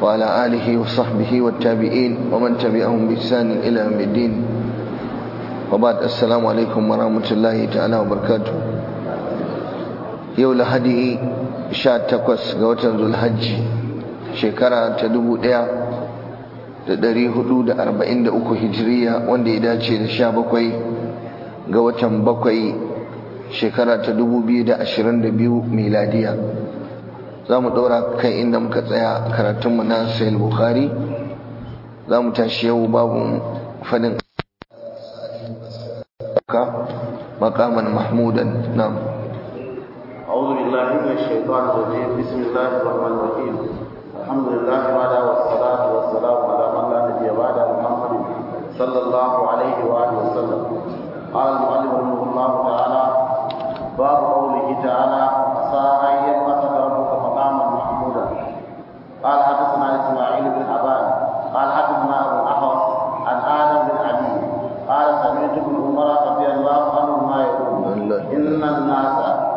وعلى آله وصحبه والتابعين ومن تبعهم بإحسان إلى يوم الدين وبعد السلام عليكم ورحمة الله تعالى وبركاته yau lahadi 18 ga watan zulhajji shekara ta 1443 hijiriya wanda ya dace da 17 ga watan bakwai shekara ta 2022 miladiya za mu ɗora kan inda muka tsaya karatunmu na sayil bukhari za mu tashi yau babu fadin makaman mahmudan na'am أعوذ بالله من الشيطان الرجيم بسم الله الرحمن الرحيم الحمد لله وعلى والصلاة والسلام على من لا نبي بعد محمد صلى الله عليه وآله وسلم قال المؤلف رحمه الله تعالى باب قوله تعالى عسى أن يبعثك ربك مقاما محمودا قال حدثنا إسماعيل بن أبان قال حدثنا أبو الأحوص عن آدم بن علي قال سمعت ابن عمر رضي الله عنهما يقول إن الناس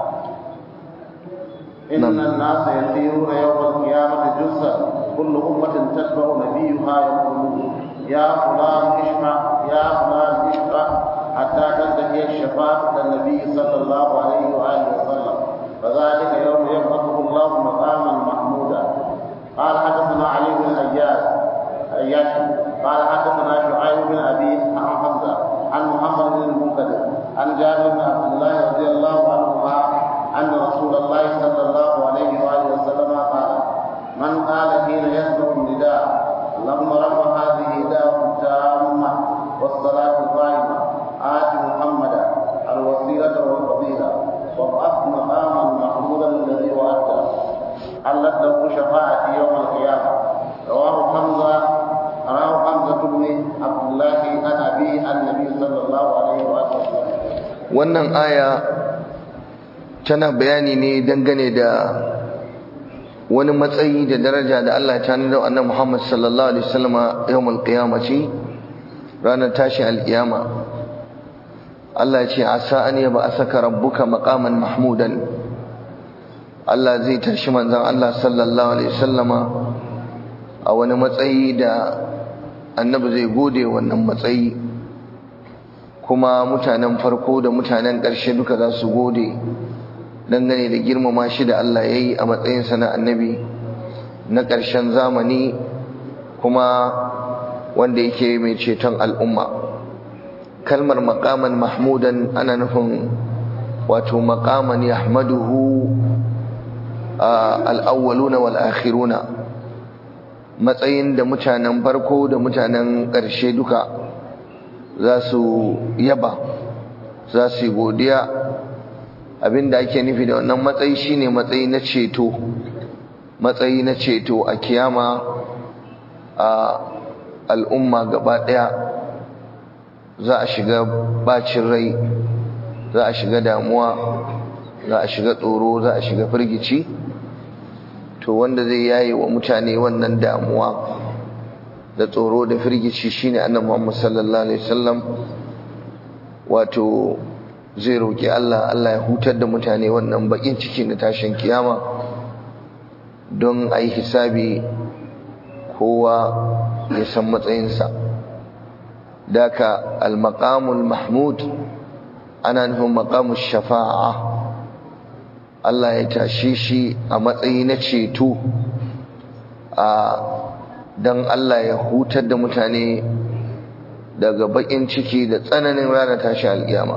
إن الناس يسيرون يوم القيامة جثا كل أمة تتبع نبيها يقول يا فلان اشفع يا فلان اشفع حتى تنتهي الشفاعة إلى النبي صلى الله عليه وآله وسلم فذلك يوم يبعثه الله مقاما محمودا قال حدثنا علي بن أياس أياش قال حدثنا شعيب بن أبي عن حمزة عن محمد بن المنكدر عن جابر بن عبد الله رضي الله عنهما أن رسول الله صلى الله عليه وآله وسلم قال من قال حين يسمع النداء اللهم رب هذه دعوة التامة والصلاة القائمة آت محمدا الوسيلة والفضيلة وابعث مقاما محمودا الذي وعدته حلت له شفاعتي يوم القيامة رواه حمزة رواه حمزة بن عبد الله عن أبيه النبي صلى الله عليه وآله وسلم wannan aya tana bayani ne dangane da wani matsayi da daraja da Allah ta nuna annabi Muhammad sallallahu alaihi wasallama yawmul qiyamati ranar tashi alkiyama Allah ya ce asa an yaba asaka rabbuka maqaman mahmudan Allah zai tashi manzon Allah sallallahu alaihi wasallama a wani matsayi da annabi zai gode wannan matsayi kuma mutanen farko da mutanen ƙarshe duka za su gode dangane da girmama shi da Allah ya yi a matsayinsa na annabi na ƙarshen zamani kuma wanda yake mai ceton al'umma kalmar makaman mahmudan ana nufin wato makaman yahmaduhu al'awwaluna wal akhiruna matsayin da mutanen farko da mutanen ƙarshe duka za su yaba za su yi godiya abinda ake nufi da wannan matsayi shine matsayi na ceto matsayi na ceto a kiyama a al'umma gaba daya za a shiga bacin rai za a shiga damuwa za a shiga tsoro za a shiga firgici to wanda zai yaye wa mutane wannan damuwa da tsoro da firgici shine annabi Muhammad sallallahu alaihi wasallam wato zai roki Allah Allah ya hutar da mutane wannan bakin ciki na tashin kiyama don ayi hisabi kowa ya san matsayinsa daka al-maqamul mahmud ana nufin maqamush shafa'a Allah ya tashi shi a matsayi na ceto a don Allah ya hutar da mutane daga bakin ciki da tsananin ranar tashi alƙiyama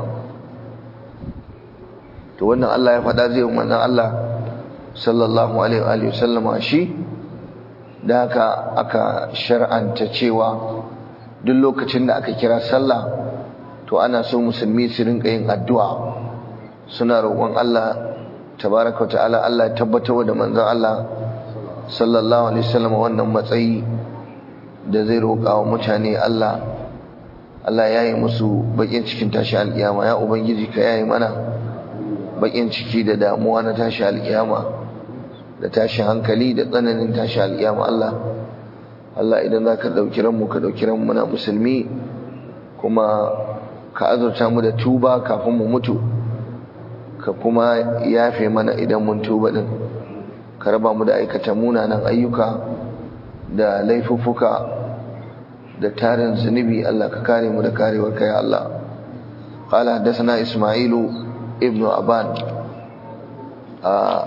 to wannan Allah ya faɗa zai manzon Allah sallallahu alaihi wa sallama shi da haka aka shar'anta cewa duk lokacin da aka kira sallah to ana so musulmi su rinka yin addu'a suna roƙon Allah tabaraka wa ta'ala Allah ya tabbatar da manzon Allah sallallahu alaihi wasallam wannan matsayi da zai roƙa wa mutane Allah Allah ya yi musu bakin cikin tashi alƙiyama ya ubangiji ka yayi mana bakin ciki da damuwa na tashi alƙiyama da tashi hankali da tsananin tashi alƙiyama Allah Allah idan za ka ɗauki ranmu ka ɗauki ranmu muna musulmi kuma ka azurta mu da tuba kafin mu mutu ka kuma yafe mana idan mun tuba din ka raba mu da aikata munanan ayyuka da laifuffuka da tarin zunubi Allah ka kare mu da karewar kai Allah قال حدثنا إسماعيل ابن أبان آه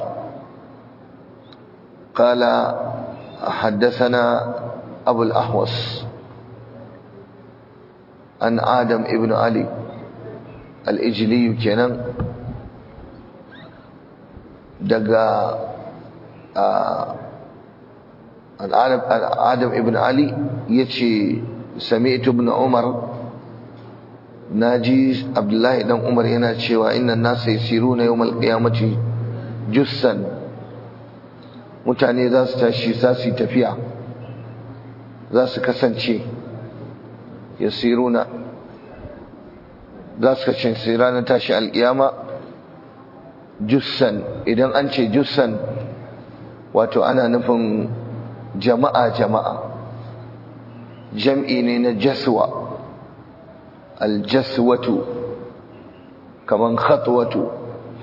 قال حدثنا أبو الأحوص عن آدم ابن علي الإجلي كنن دقا آه عن آدم, آدم ابن علي يتشي سمعت ابن عمر naji abdullahi dan umar yana cewa innan nasa yasiruna yawmal qiyamati jussan mutane za su tashi za su tafiya za su kasance yasiruna za su kasance ranar tashi alkiyama jussan idan an ce jussan wato ana nufin jama'a jama'a jam'i ne na jaswa aljaswatu kaman khatwatu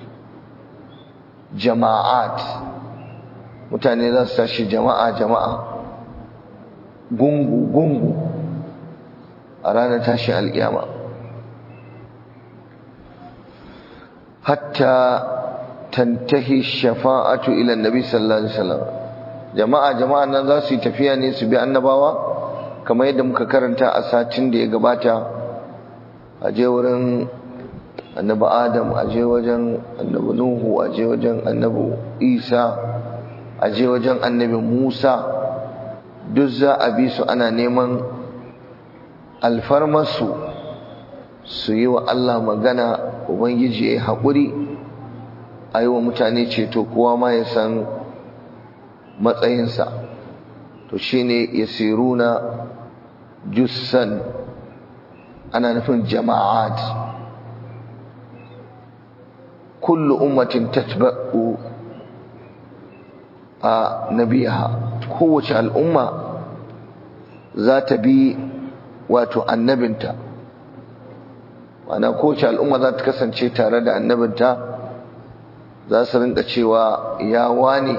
jama'at mutane za su tashi jama'a jama'a gungu gungu a ranar tashi alƙiyama hatta tantahi shafa'atu ila annabi sallallahu alaihi wasallam jama'a jama'a nan za su yi tafiya ne su bi annabawa kamar yadda muka karanta a satin da ya gabata a je wurin annabi adam a je wajen annabi nuhu a je wajen annabi isa a je wajen annabi musa duk za a bi su ana neman alfarmarsu su yi wa allah magana ubangiji ya yi haƙuri a yi wa mutane ceto kowa ma ya san matsayinsa to shine yasiruna jussan ana nufin jama'at kullu ummatin tatba'u a nabiha kowace al'umma za ta bi wato annabinta wana kowace al'umma za ta kasance tare da annabinta za su rinka cewa ya wani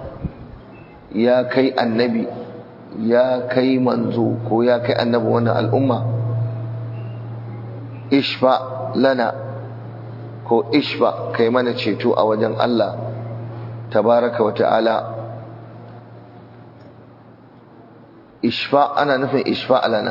ya kai annabi ya kai manzo ko ya kai annabi wannan al'umma ishfa lana ko ishfa kai mana ceto a wajen Allah tabaraka wa ta'ala ishfa ana nufin ishfa lana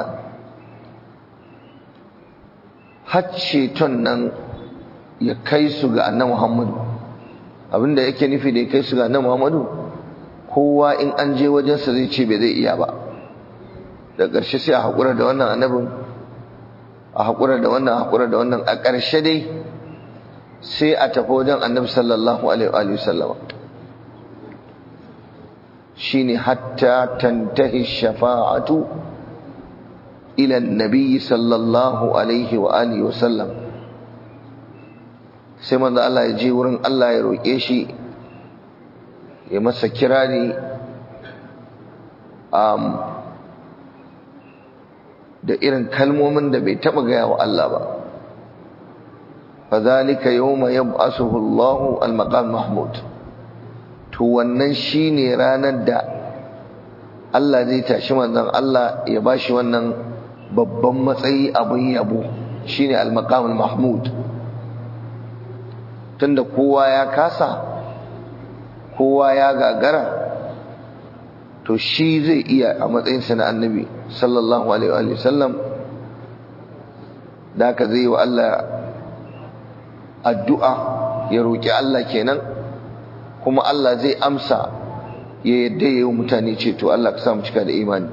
har ceton nan ya kai su ga annabi Muhammadu abinda yake nufi da ya kai su ga annabi Muhammadu kowa in an je wajensa zai ce bai zai iya ba da ƙarshe sai a haƙura da wannan annabin a haƙura da wannan a haƙura da wannan a ƙarshe dai sai a tafi wajen annabi sallallahu alaihi wa sallama shine hatta tantahi shafa'atu ila annabi sallallahu alaihi wa alihi wa sallam sai manzo Allah ya je wurin Allah ya roƙe shi ya masa kirari um, da irin kalmomin da bai taɓa gaya wa Allah ba fadhalika yawma yab'asuhu Allahu al-maqam mahmud to wannan shine ranar da Allah zai tashi manzon Allah ya bashi wannan babban matsayi abin yabo shine al-maqam mahmud tunda kowa ya kasa kowa ya gagara to shi zai iya a matsayinsa na annabi sallallahu alaihi wa sallam da ka zai wa Allah addu'a ya roƙi Allah kenan kuma Allah zai amsa ya yadda ya yi mutane ceto Allah ka samu cika da imani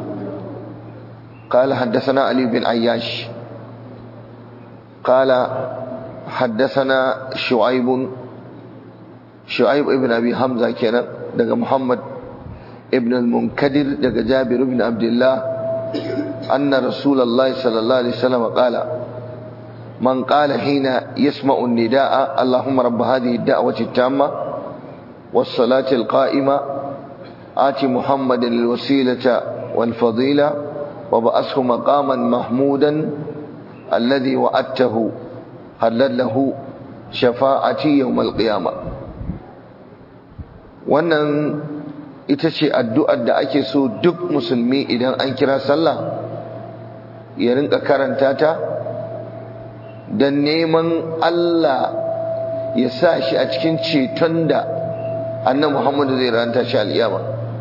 قال حدثنا علي بن عياش قال حدثنا شعيب شعيب ابن أبي حمزة كان دقى محمد ابن المنكدر دقى جابر بن عبد الله أن رسول الله صلى الله عليه وسلم قال من قال حين يسمع النداء اللهم رب هذه الدعوة التامة والصلاة القائمة آت محمد الوسيلة والفضيلة وبأسه مقاما محمودا الذي وعدته هل له شفاعتي يوم القيامة wannan ita ce addu'ar da ake so duk musulmi idan an kira sallah ya rinka karanta ta don neman Allah ya sa shi a cikin ceton da annan Muhammadu zai ranta shi al'iyama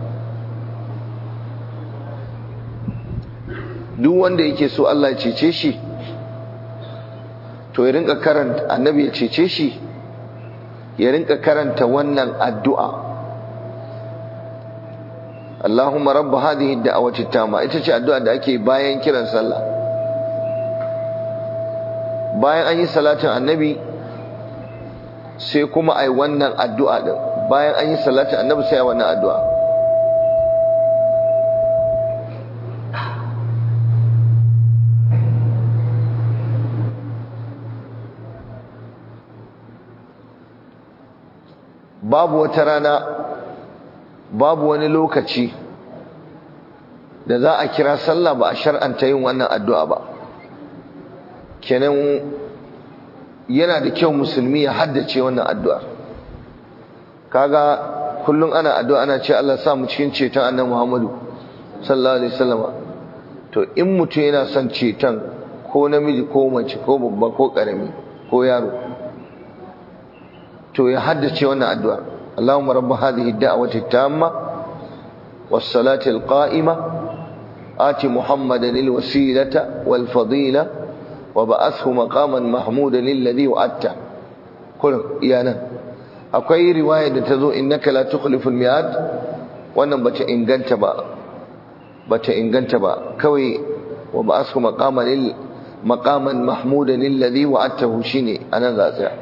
duk wanda yake so Allah ya cece shi to ya rinka karanta annabi ya cece shi ya rinka karanta wannan addu'a Allahumma rabb hadhihi ad-da'wati tama ita ce addu'a da ake bayan kiran sallah bayan an yi salatin annabi sai kuma ai wannan addu'a din bayan an yi salatin annabi sai ai wannan addu'a babu wata rana babu wani lokaci da za a kira sallah ba a shar'anta yin wannan addu'a ba kenan yana da kyau musulmi ya haddace wannan addu'a kaga kullum ana addu'a ana ce Allah sa mu cikin ceton annabi Muhammadu sallallahu alaihi wasallam to in mutum yana son ceton ko namiji ko mace ko babba ko karami ko yaro to ya haddace wannan addu'a Allahumma rabb hadhihi ad-da'wati at-tamma was-salati al-qa'ima ati Muhammadan al-wasilata wal-fadila wa ba'athu maqaman mahmudan alladhi wa'adta kullu iyana akwai riwaya da tazo innaka la tukhlifu al-mi'ad wannan bata inganta ba bata inganta ba kawai wa ba'athu maqaman maqaman mahmudan alladhi wa'adtahu shine anan za tsaya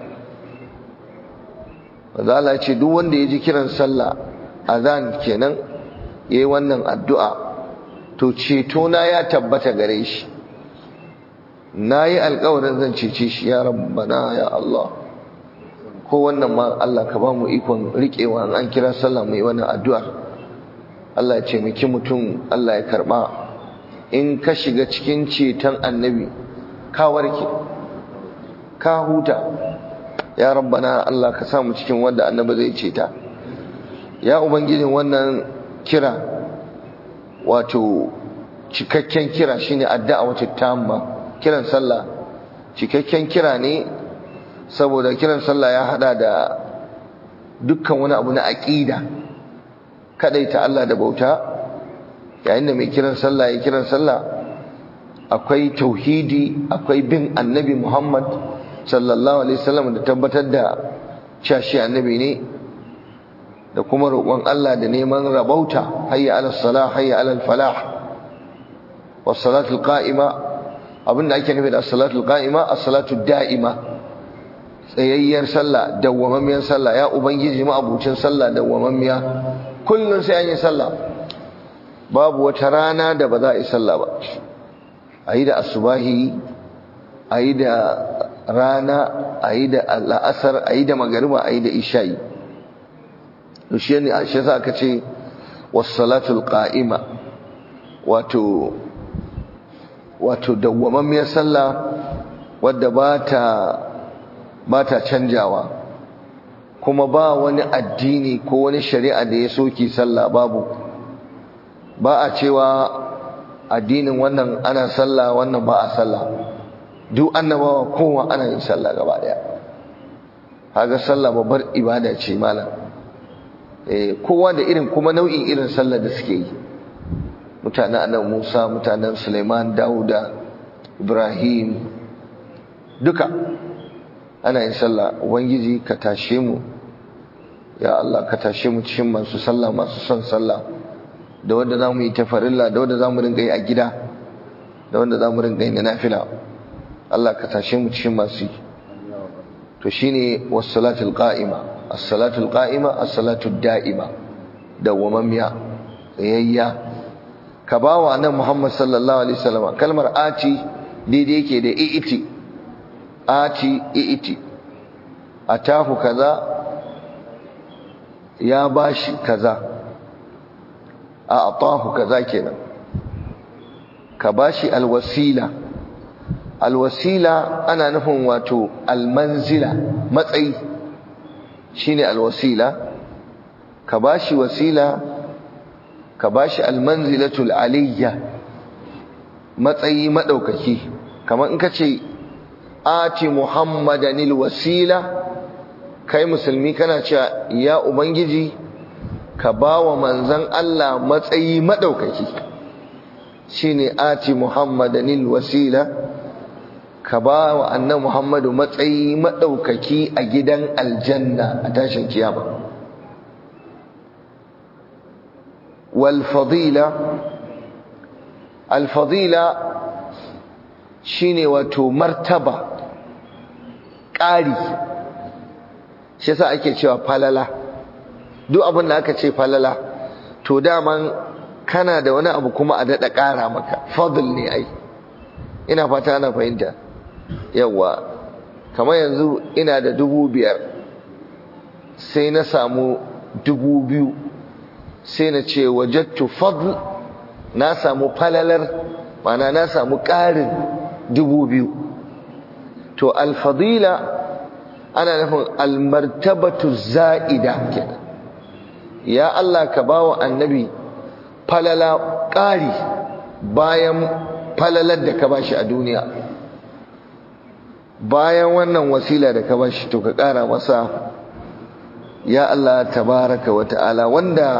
wanda Allah ce duk wanda ya ji kiran sallah azan kenan yayi wannan addu'a to ceto na ya tabbata gare shi nayi alƙawarin zan cece shi ya rabbana ya Allah ko wannan ma Allah ka ba mu ikon riƙewa an kira sallah mai wannan addu'ar Allah ya ce miki mutum Allah ya karba in ka shiga cikin ceton annabi ka warke ka huta ya rabbana Allah ka samu cikin wanda annabi zai ce ta ya ubangijin wannan kira wato cikakken kira shine addu'a wacce tamma kiran sallah cikakken kira ne saboda kiran sallah ya hada da dukkan wani abu na aqida kadaita Allah da bauta yayin da mai kiran sallah ya kiran sallah akwai tauhidi akwai bin annabi Muhammad sallallahu alaihi wasallam da tabbatar da cewa shi annabi ne da kuma roƙon Allah da neman rabauta hayya ala salah hayya ala falah was salatu qa'ima abinda ake nufi da as-salatu qa'ima as-salatu da'ima tsayayyar sallah dawwamammiyar sallah ya ubangiji ma abucin sallah dawwamammiya kullun sai an yi sallah babu wata rana da ba za a yi sallah ba ayi da asubahi ayi da rana a yi da la'asar a yi da magariba a yi da isha'i shi ne a shi za ka ce wasalatul qa'ima wato wato dawwamammiyar sallah wadda ba ta ba ta canjawa kuma ba wani addini ko wani shari'a da ya soki sallah babu ba a cewa addinin wannan ana sallah wannan ba a sallah duk annabawa kowa ana yin sallah gaba daya haga sallah babbar ibada ce malam eh kowa da irin kuma nau'in irin sallah da suke yi mutanen annabi Musa mutanen Sulaiman Dauda Ibrahim duka ana yin sallah ubangiji ka tashe mu ya Allah ka tashe mu cikin masu sallah masu son sallah da wanda zamu yi tafarilla da wanda zamu rinka yi a gida da wanda zamu rinka yi na nafila Allah ka tashe mu cikin masu yi to shine was-salatul qa'ima as-salatul qa'ima as-salatud da'ima dawwamammiya tsayayya ka bawa nan Muhammad sallallahu alaihi wasallam kalmar ati daidai yake da i'iti ati i'iti atahu kaza ya bashi kaza a atahu kaza kenan ka bashi alwasila alwasila ana nufin wato almanzila matsayi shine alwasila ka bashi wasila ka bashi almanzilatul aliyya matsayi madaukaki kamar in ka ce ati muhammadanil wasila kai musulmi kana cewa ya ubangiji ka ba wa manzan Allah matsayi maɗaukaki shi ne ati muhammadanil wasila ka ba wa annan muhammadu matsayi maɗaukaki a gidan aljanna a tashin kiyama walfadila alfadila shi ne wato martaba ƙari shi sa ake cewa falala duk abin da aka ce falala to daman kana da wani abu kuma a daɗa ƙara maka fadl ne ai ina fata ana fahimta yawa kamar yanzu ina da dubu biyar sai na samu dubu biyu sai na ce wajattu fadl na samu falalar mana na samu ƙarin dubu biyu to alfadila ana nufin almartabatu za'ida kenan ya Allah ka bawa annabi falala ƙari bayan falalar da ka bashi a duniya bayan wannan wasila da ka bashi to ka ƙara masa ya Allah tabaraka wa ta'ala wanda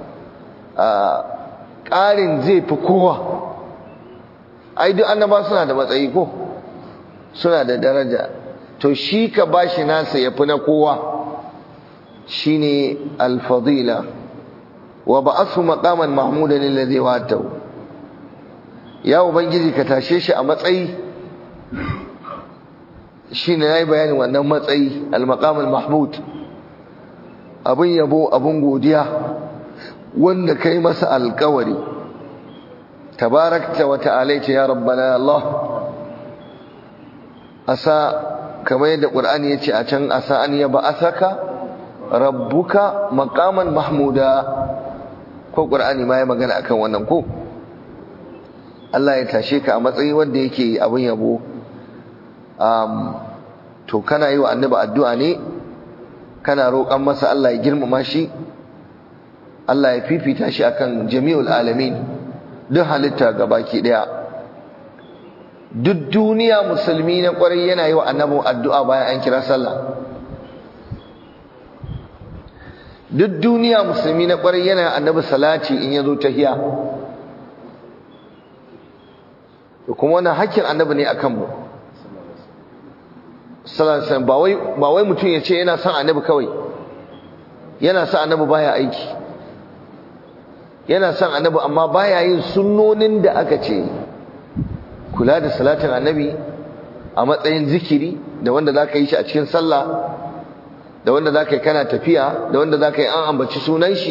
ƙarin zai fi kowa ai duk annaba suna da matsayi ko suna da daraja to shi ka bashi nasa yafi na kowa shine al-fadila wa ba'athu maqaman mahmudan alladhi wa'atahu ya ubangiji ka tashe shi a matsayi shine yayi bayanin wannan matsayi al-maqam al-mahmud abun yabo abun godiya wanda kai masa alƙawari tabarakta wa ta'alaita ya rabbana Allah asa kamar yadda Qur'ani yace a can asa an yaba asaka rabbuka maqaman mahmuda ko Qur'ani ma ya magana akan wannan ko Allah ya tashe ka a matsayi wanda yake abin yabo um to kana yi wa annabi addu'a ne kana roƙan masa Allah ya girmama shi Allah ya fifita shi akan jami'ul alamin duk halitta gabaki daya duk duniya musulmi na kwarai yana yi wa annabi addu'a bayan an kira sallah duk duniya musulmi na kwarai yana annabi salati in yazo tahiya to kuma wannan hakkin annabi ne akan mu sallallahu alaihi ba wai ba wai mutum ya ce yana son annabi kawai yana son annabi baya aiki yana son annabi amma baya yin sunnonin da aka ce kula da salatin annabi a matsayin zikiri da wanda za ka yi shi a cikin sallah da wanda za ka yi kana tafiya da wanda za ka yi an ambaci sunan shi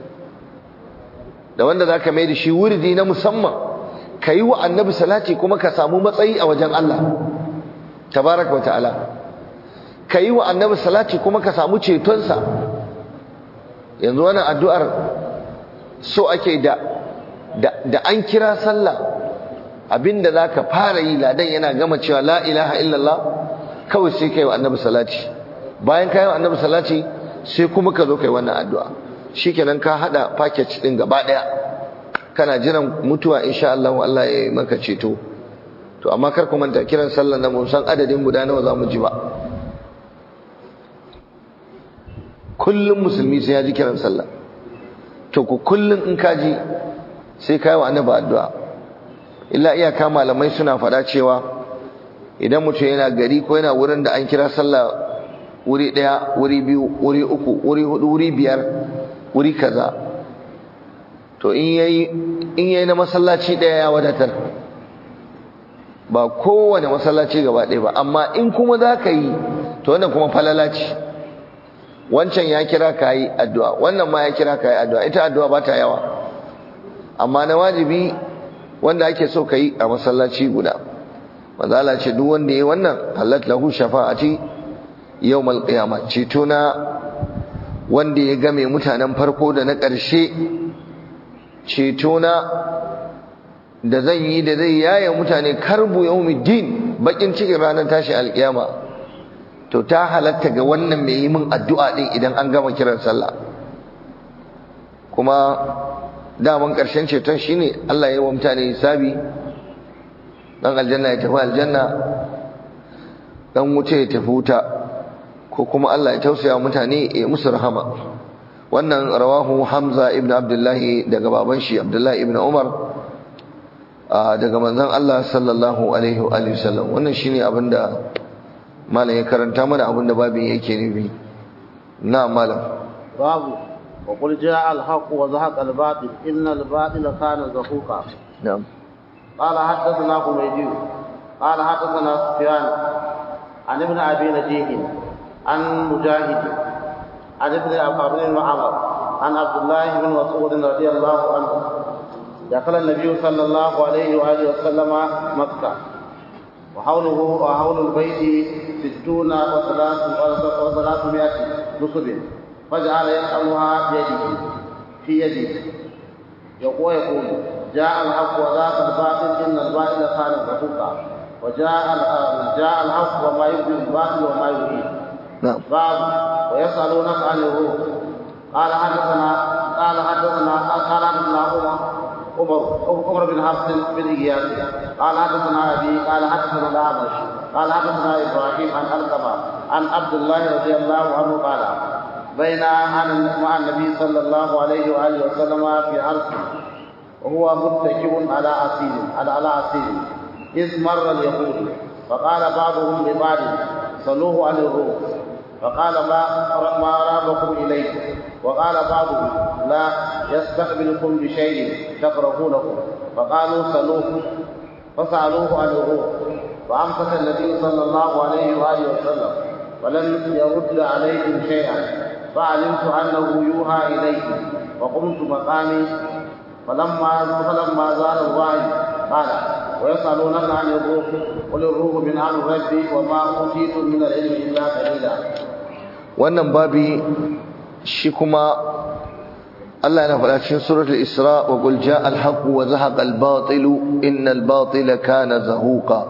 da wanda za ka mai da shi wurdi na musamman ka yi wa annabi salati kuma ka samu matsayi a wajen Allah tabaraka wa ta'ala ka yi wa annabi salati kuma ka samu cetonsa yanzu wannan addu'ar so ake da da an kira sallah abinda zaka fara yi ladan yana gama cewa la ilaha illallah kawai sai kai wa annabi salati bayan kai wa annabi salati sai kuma ka zo kai wannan addu'a shikenan ka hada package din gaba daya kana jiran mutuwa insha Allah Allah ya yi maka ceto to amma kar ku manta kiran sallar nan mun san adadin guda nawa zamu ji ba kullum musulmi sai ya ji kiran sallah to ku kullum in ka ji sai kai wa annabi addu'a illa iyaka malamai suna faɗa cewa idan mutum yana gari ko yana wurin da an kira sallah wuri ɗaya wuri biyu wuri uku wuri hudu wuri biyar wuri kaza to in yayi in yayi na masallaci ɗaya ya wadatar ba kowane masallaci gaba ɗaya ba amma in kuma za ka yi to wannan kuma falala ce wancan ya kira ka yi addu'a wannan ma ya kira ka yi addu'a ita addu'a ba ta yawa amma na wajibi wanda ake so ka yi a masallaci guda mazala ce duk wanda ya wannan halat lahu shafa'ati yawmal qiyama ceto na wanda ya game mutanen farko da na ƙarshe ceto na da zan yi da zai yaye mutane karbu yawmiddin bakin cikin ranar tashi alkiyama to ta halatta ga wannan mai yi min addu'a din idan an gama kiran sallah kuma daman ƙarshen ceton shine Allah ya yi wa mutane hisabi dan aljanna ya tafi aljanna dan wuce ya tafi wuta ko kuma Allah ya tausaya mutane ya musu rahama wannan rawahu Hamza ibn Abdullahi daga baban shi Abdullahi ibn Umar daga manzon Allah sallallahu alaihi wa alihi wasallam wannan shine abinda malam ya karanta mana abinda babin yake nufi na malam babu وقل جاء الحق وزهق الباطل إن الباطل كان زهوقا نعم قال حدثنا حميدي قال حدثنا سفيان عن ابن أبي نجيح عن مجاهد عن ابن عبد بن معمر عن عبد الله بن مسعود رضي الله عنه دخل النبي صلى الله عليه وآله وسلم مكة وحوله وحول البيت ستون وثلاث وثلاثمائة نصب فجعل يسألها بيده في يده يقول يقول جاء الحق وذاك الباطل إن الباطل كان زهوقا وجاء جاء الحق وما يبدي الباطل وما يريد نعم باب ويسألونك عن الروح قال حدثنا قال حدثنا قال حدثنا عمر عمر عمر بن حفص بن اياس قال حدثنا ابي قال حدثنا الاعمش قال حدثنا ابراهيم عن القمه عن عبد الله رضي الله عنه قال بين انا مع النبي صلى الله عليه واله وسلم في عرس وهو متكئ على عسير على على عسير اذ مر اليهود فقال بعضهم لبعض صلوه عن الروح فقال ما ما رابكم اليه وقال بعضهم لا يستقبلكم بشيء تكرهونه فقالوا سلوه فسالوه عن الروح فامسك النبي صلى الله عليه واله وسلم ولم يرد عليهم شيئا فعلمت انه يوحى اليه وقمت مقامي فلما فلما زال الوعي قال ويسألونك عن الروح قل الروح من أمر ربي وما أوتيتم من العلم إلا قليلا wannan babi shi kuma Allah yana faɗa cikin suratul Isra wa qul jaa al-haqq wa zahaqa al-batil innal batila kana zahuqa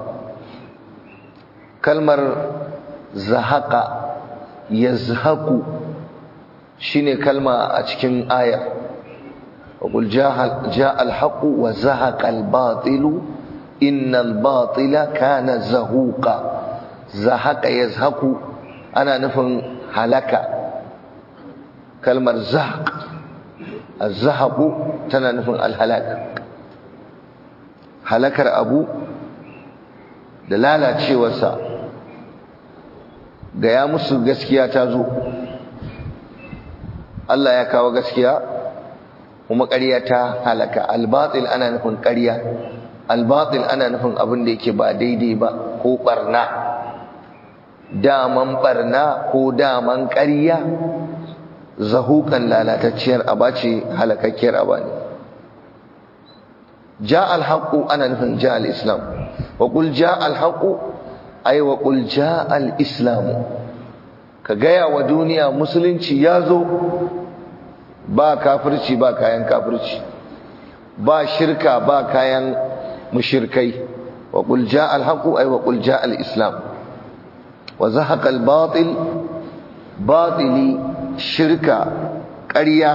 kalmar zahaqa yazhaqu shine kalma a cikin aya wa qul jaa al-haqq wa zahaqa al-batil innal batila kana zahuqa zahaqa yazhaqu ana nufin halaka kalmar zahaq az-zahaqu tana nufin al-halak halakar abu da lalacewarsa ga ya musu gaskiya ta zo Allah ya kawo gaskiya kuma ƙarya ta halaka al-batil ana nufin ƙarya al-batil ana nufin abin da yake ba daidai ba ko barna daman barna ko daman ƙarya zahukan lalatacciyar aba ce halakakkiyar aba ne ja alhaƙu ana nufin ja al'islam wa ƙul ja alhaƙu ai wa ƙul ja al'islamu ka gaya wa duniya musulunci ya zo ba kafirci ba kayan kafirci ba shirka ba kayan mushirkai wa ƙul ja alhaƙu ai wa ƙul ja al'islam وزهق الباطل باطلي شركة قرية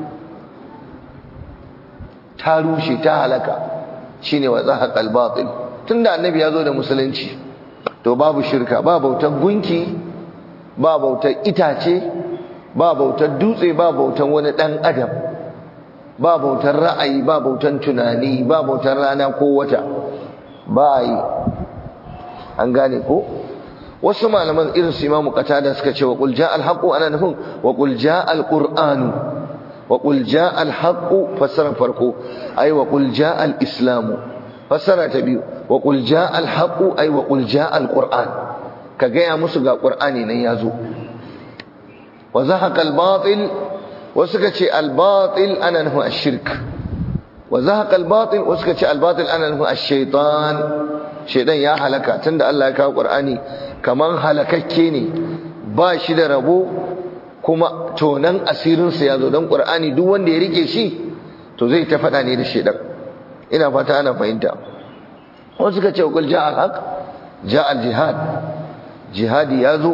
تاروشي تهلكا shine wa zahaqal batil tunda annabi ya zo da musulunci to babu shirka ba bautar gunki ba bautar itace ba bautar dutse ba bautar wani dan adam ba bautar ra'ayi ba bautar tunani ba bautar rana ko wata ba yi an gane ko wasu malaman irin su imamu qatada suka ce wa qul jaa al haqu ana nufin wa qul jaa al qur'anu wa qul jaa al haqu fasara farko ay wa qul jaa al islamu fasara ta biyu wa qul jaa al haqu ay wa qul jaa al qur'an ka gaya musu ga qur'ani nan yazo wa zahaqa al batil wasu ka ce al batil ana nufin ash-shirk wa zahaqa al batil wasu ka ce al batil ana nufin ash-shaytan shaytan ya halaka tunda Allah ya kawo qur'ani kaman halakakke ne ba shi da rabo kuma tonan asirinsa ya zo don ƙur'ani duk wanda ya rike shi to zai ta faɗa ne da shaidan ina fata ana fahimta wasu suka ce kul ja al-haq ja al-jihad jihadi ya zo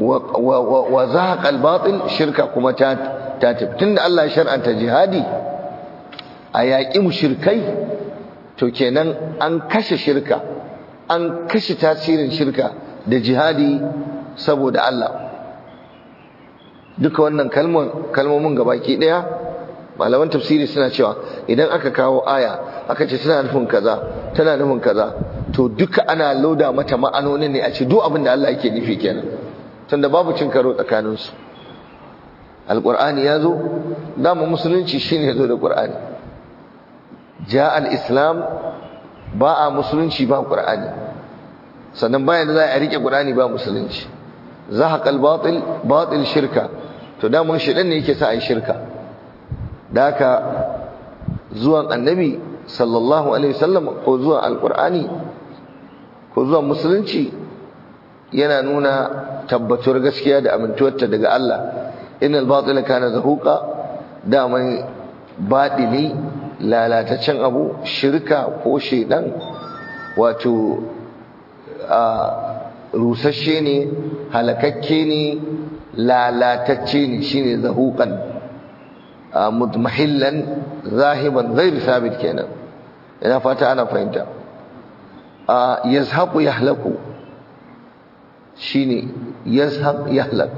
wa zahaqa al-batil shirka kuma ta ta tafi tunda Allah ya shar'anta jihadi a yaƙi mushrikai to kenan an kashe shirka an kashe tasirin shirka da jihadi saboda Allah duka wannan kalmomin gabaki daya malaman tafsiri suna cewa idan aka kawo aya aka ce tana nufin kaza tana nufin kaza to duka ana loda mata ma'anonin ne a ce duk abin da Allah yake nufi kenan tunda babu cin karo tsakanin su alqur'ani yazo dama musulunci shine yazo da qur'ani ja al-islam ba a musulunci ba qur'ani sannan bayan da za a rike qur'ani ba musulunci zahaqal batil batil shirka to da mun shedan ne yake sa ai shirka da haka zuwan annabi sallallahu alaihi wasallam ko zuwan alqur'ani ko zuwan musulunci yana nuna tabbatuwar gaskiya da amintuwarta daga Allah innal batila kana zahuqa da mai batili lalataccen abu shirka ko shedan wato a rusasshe ne halakakke ne lalatacce ne shine zahuqan mudmahillan zahiban ghairu sabit kenan ina fata ana fahimta yazhaqu yahlaku shine yazhaq yahlak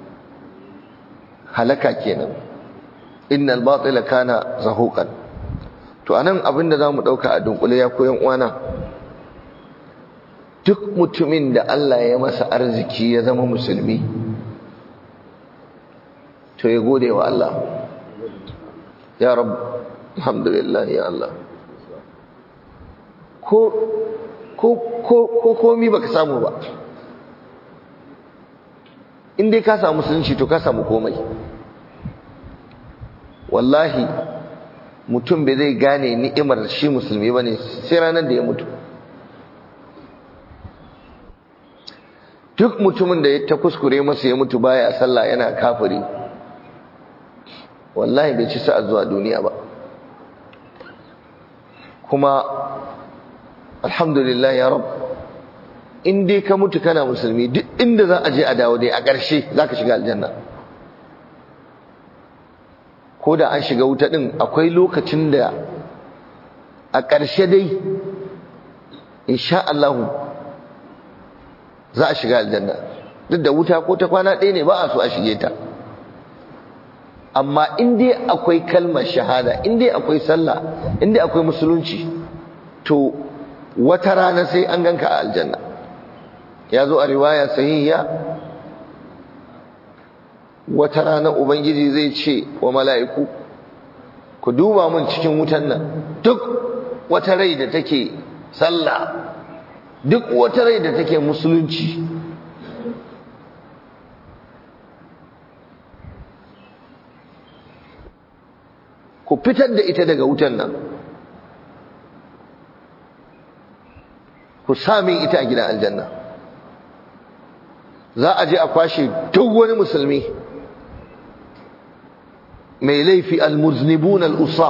halaka kenan innal batila kana zahuqan to anan abinda zamu dauka a dunkule ya koyan uwana duk mutumin da Allah ya masa arziki ya zama musulmi to ya gode wa Allah ya rab alhamdulillah ya Allah ko ko ko ko komi baka samu ba in dai ka samu musulunci to ka samu komai wallahi mutum bai zai gane ni'imar shi musulmi bane sai ranar da ya mutu duk mutumin da ya ta kuskure masa ya mutu baya sallah yana kafiri wallahi bai ci sa'a zuwa duniya ba kuma alhamdulillah ya rab in dai ka mutu kana musulmi duk inda za a je a dawo dai a ƙarshe za ka shiga aljanna ko da an shiga wuta ɗin akwai lokacin da a ƙarshe dai insha Allahu za a shiga aljanna duk da wuta ko ta kwana ɗaya ne ba a so a shige ta amma in dai akwai kalmar shahada in dai akwai sallah in dai akwai musulunci to wata rana sai an ganka a aljanna ya zo a riwaya sahihiya wata rana ubangiji zai ce wa mala'iku ku duba mun cikin wutan nan duk wata rai da take sallah duk wata rai da take musulunci ku fitar da ita daga wutan nan ku sami ita a gidan aljanna za a je a kwashe duk wani musulmi mai laifi almuznibun al'usa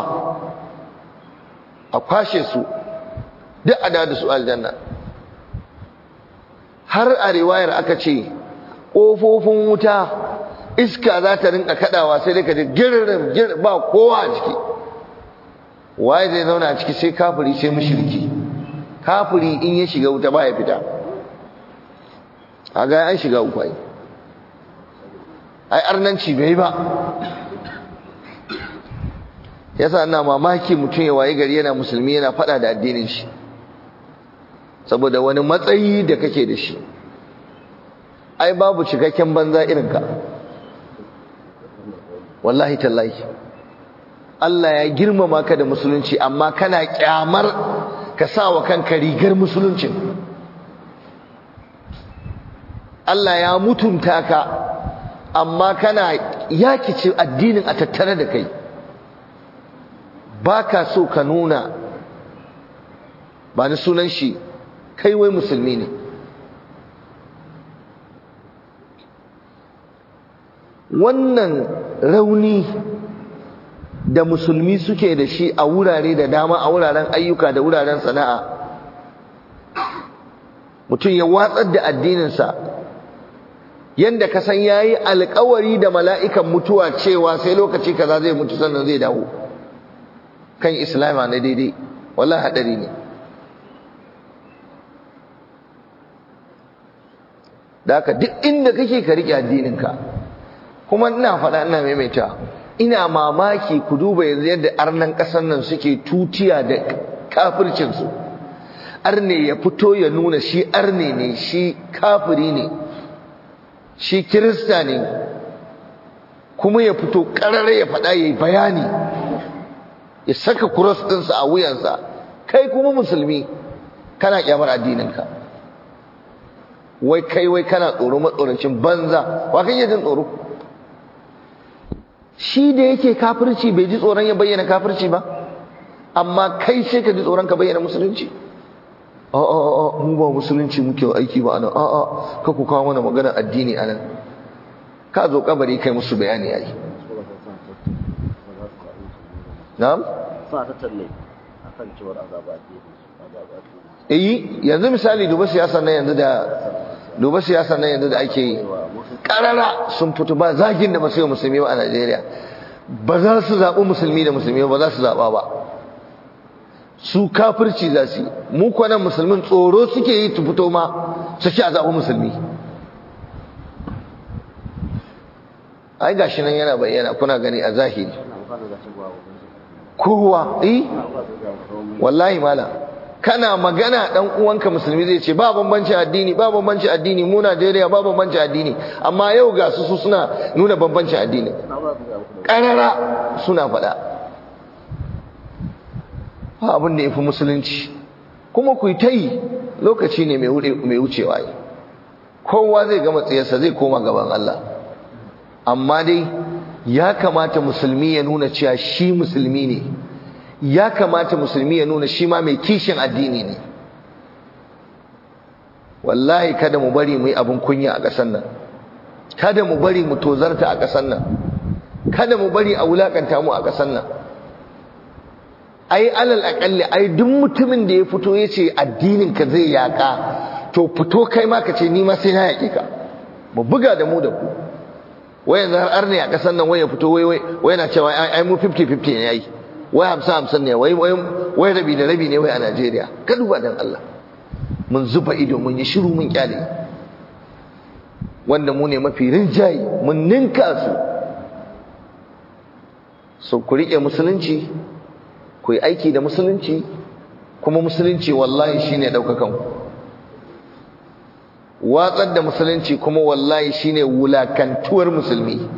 a kwashe su duk a da su aljanna har a riwayar aka ce ƙofofin wuta iska za ta rinka kadawa sai dai ka ji girrin girrin ba kowa a ciki waye zai zauna a ciki sai kafiri sai mushriki kafiri in ya shiga wuta ba ya fita a ga an shiga uku ai ai arnanci bai ba yasa ina mamaki mutum ya waye gari yana musulmi yana fada da addinin shi saboda wani matsayi da kake da shi ai babu cikakken banza irin ka wallahi tallahi Allah ya girmama ka da musulunci amma kana kyamar ka sa wa kanka rigar musuluncin Allah ya mutunta ka amma kana yakice addinin a tattare da kai baka so ka nuna ba ni sunan shi kai wai musulmi ne wannan rauni da musulmi suke da shi a wurare da dama a wuraren ayyuka da wuraren sana'a mutum ya watsar da addininsa yanda ka san yayi alƙawari da mala'ikan mutuwa cewa sai lokaci kaza zai mutu sannan zai dawo kan islama na daidai wallahi hadari ne da haka duk inda kake ka rike addininka kuma ina faɗa ina maimaita ina mamaki ku duba yanzu yadda arnan ƙasar nan suke tutiya da kafircinsu arne ya fito ya nuna shi arne ne shi kafiri ne shi kirista ne kuma ya fito ƙarare ya faɗa ya yi bayani ya saka kuros ɗinsa a wuyansa kai kuma musulmi kana kyamar addininka wai kai wai kana tsoro matsorancin banza wa kan jin tsoro shi da yake kafirci bai ji tsoron ya bayyana kafirci ba amma kai sai ka ji tsoron ka bayyana musulunci a a a mu ba musulunci muke aiki ba anan a a ka ku kawo mana magana addini anan ka zo kabari kai musu bayani yayi na'am sa ta talle akan cewar azaba addini azaba eh addini yanzu misali duba siyasar nan yanzu da duba siyasar nan yanzu da ake yi karara sun fito ba zagin da ba su yi musulmi ba a Najeriya ba za su zaɓi musulmi da musulmi ba za su zaɓa ba su kafirci za su yi mu kwanan musulmin tsoro suke yi tu fito ma su ci a zaɓi musulmi ai gashi nan yana bayyana kuna gani a zahiri ina bukatar da cewa wa kowa eh ina bukatar da cewa wallahi mala kana magana dan uwanka musulmi zai ce ba bambanci addini ba bambanci addini mu Najeriya ba bambanci addini amma yau ga su su suna nuna bambancin addini ina bukatar da muku karara suna faɗa ba abin da yafi musulunci kuma ku yi ta yi lokaci ne mai wuce- mai wucewa yi kowa zai gama tsayarsa zai koma gaban Allah amma dai ya kamata musulmi ya nuna cewa shi musulmi ne ya kamata musulmi ya nuna shi ma mai kishin addini ne wallahi kada mu bari mu yi abin kunya a ƙasar nan kada mu bari mu tozarta a ƙasar nan kada mu bari a wulakanta mu a ƙasar nan ai alal aƙalli ai duk mutumin da ya fito ya ce addinin ka zai yaƙa to fito kai ma ka ce ni ma sai na yaƙi ka mu buga da mu da ku wai yanzu har arne a ƙasar nan wai ya fito wai wai wai yana cewa ai ai mu 50-50 ne yayi wai 50-50 ne wai wai wai rabi da rabi ne wai a Najeriya ka duba dan Allah mun zuba ido mun yi shiru mun kyale wanda mu ne mafi rinjaye mun ninka su so ku rike musulunci ku yi aiki da musulunci kuma musulunci wallahi shine daukakan ku watsar da musulunci kuma wallahi shine wulakantuwar musulmi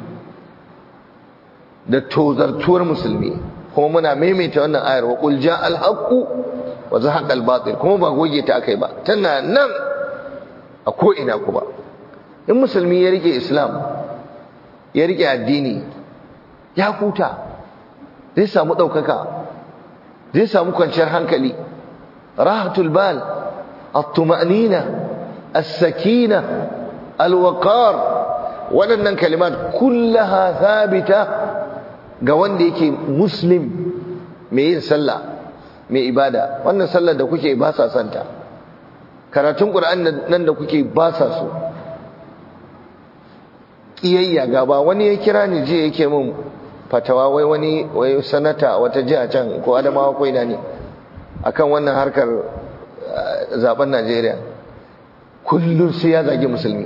da tozartuwar musulmi kuma muna maimaita wannan ayar wa qul jaa al haqu wa zahaqa al batil kuma ba goge ta akai ba tana nan a ko ina kuma in musulmi ya rike islam ya rike addini ya huta zai samu daukaka zai samu kwanciyar hankali rahatul bal at-tuma'nina as-sakina al-waqar waɗannan kalimat kullaha thabita ga wanda yake muslim mai yin sallah mai ibada wannan sallar da kuke ba sa santa karatun qur'an nan da kuke ba sa so kiyayya gaba wani ya kira ni je yake min fatawa wai wani wai sanata wata jiha can ko adamawa ko ina ne akan wannan harkar zaben Najeriya kullum sai ya zagi musulmi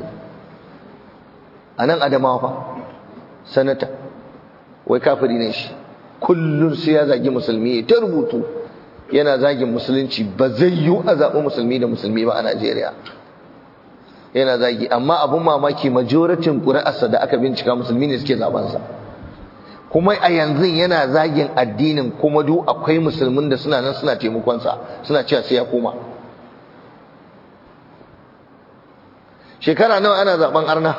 a nan adamawa fa sanata wai kafiri ne shi kullum sai ya zagi musulmi ta rubutu yana zagin musulunci ba zai yi a zaɓi musulmi da musulmi ba a Najeriya yana zagi amma abun mamaki majoratin ƙuri'arsa da aka bincika musulmi ne suke zabansa kuma a yanzu yana zagin addinin kuma duk akwai musulmin da suna nan suna taimakonsa suna cewa sai ya koma shekara nawa ana zaben arna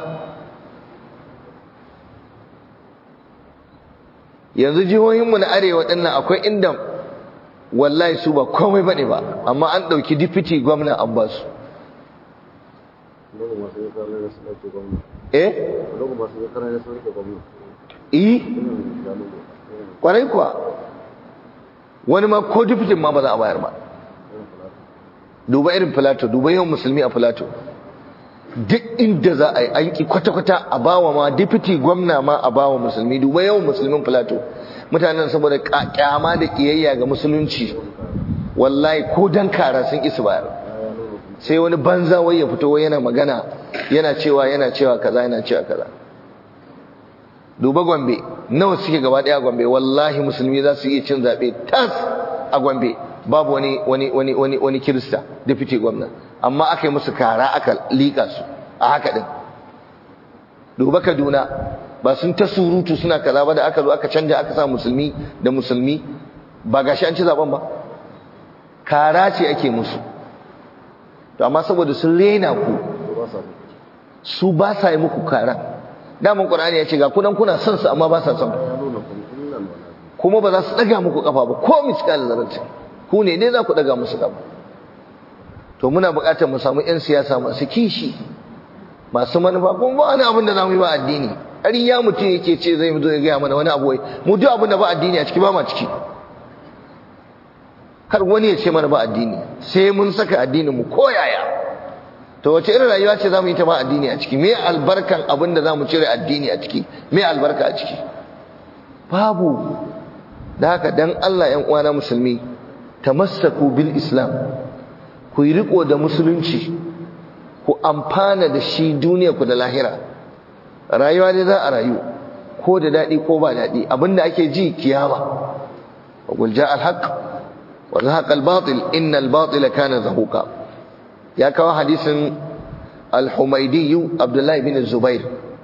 yanzu jihohinmu na arewa dinnan akwai inda wallahi su ba komai bane ba amma an ɗauki dipiti gwamna an ba su Lugu masu yi karar da su ɗauke gwamna. eh Lugu masu yi karar da su ɗauke gwamna. eh Ina da lugu. kwarai kuwa wani ma ko dipitin ma ba za a bayar ba duba irin filato duba yawan musulmi a filato duk inda za a yi aiki kwata-kwata a bawa ma deputy gwamna ma a bawa musulmi duba yawan musulmin filato mutanen saboda kyama da kiyayya ga musulunci wallahi ko dan kara sun isa bayar sai wani banza wai ya fito yana magana yana cewa yana cewa kaza yana cewa kaza duba gombe nawa suke gaba daya gombe wallahi musulmi za su iya cin zabe tas a gombe babu wani wani wani wani wani kirista deputy gwamna amma aka yi musu kara aka lika su a haka din duba kaduna ba sun ta surutu suna kaza ba da aka zo aka canja aka sa musulmi da musulmi ba gashi an ci zaben ba kara ce ake musu to amma saboda sun rena ku su ba sa yi muku kara daman qur'ani ya ce ga kunan kuna son su amma ba sa son kuma ba za su daga muku kafa ba ko miskal zarrace ku ne ne za ku daga musu kafa to muna buƙatar mu samu yan siyasa masu kishi masu manufa kuma ba wani abin da za mu yi ba addini ƙarya mutum yake ce zai zo ya gaya mana wani abu wai mu duk abin da ba addini a ciki ba ma ciki har wani ya ce mana ba addini sai mun saka addinin mu koyaya to wace irin rayuwa ce zamu yi ta ba addini a ciki me albarkan abin da zamu cire addini a ciki me albarka a ciki babu da haka dan Allah ƴan uwana musulmi tamassaku bil islam ku yi riko da musulunci ku amfana da shi duniya ku da lahira rayuwa dai za a rayu ko da daɗi ko ba daɗi abinda ake ji kiyama wa qul ja'a al-haqq wa zahaqa al-batil inna al-batila kana zahuqa ya kawo hadisin al-humaydi abdullah ibn zubair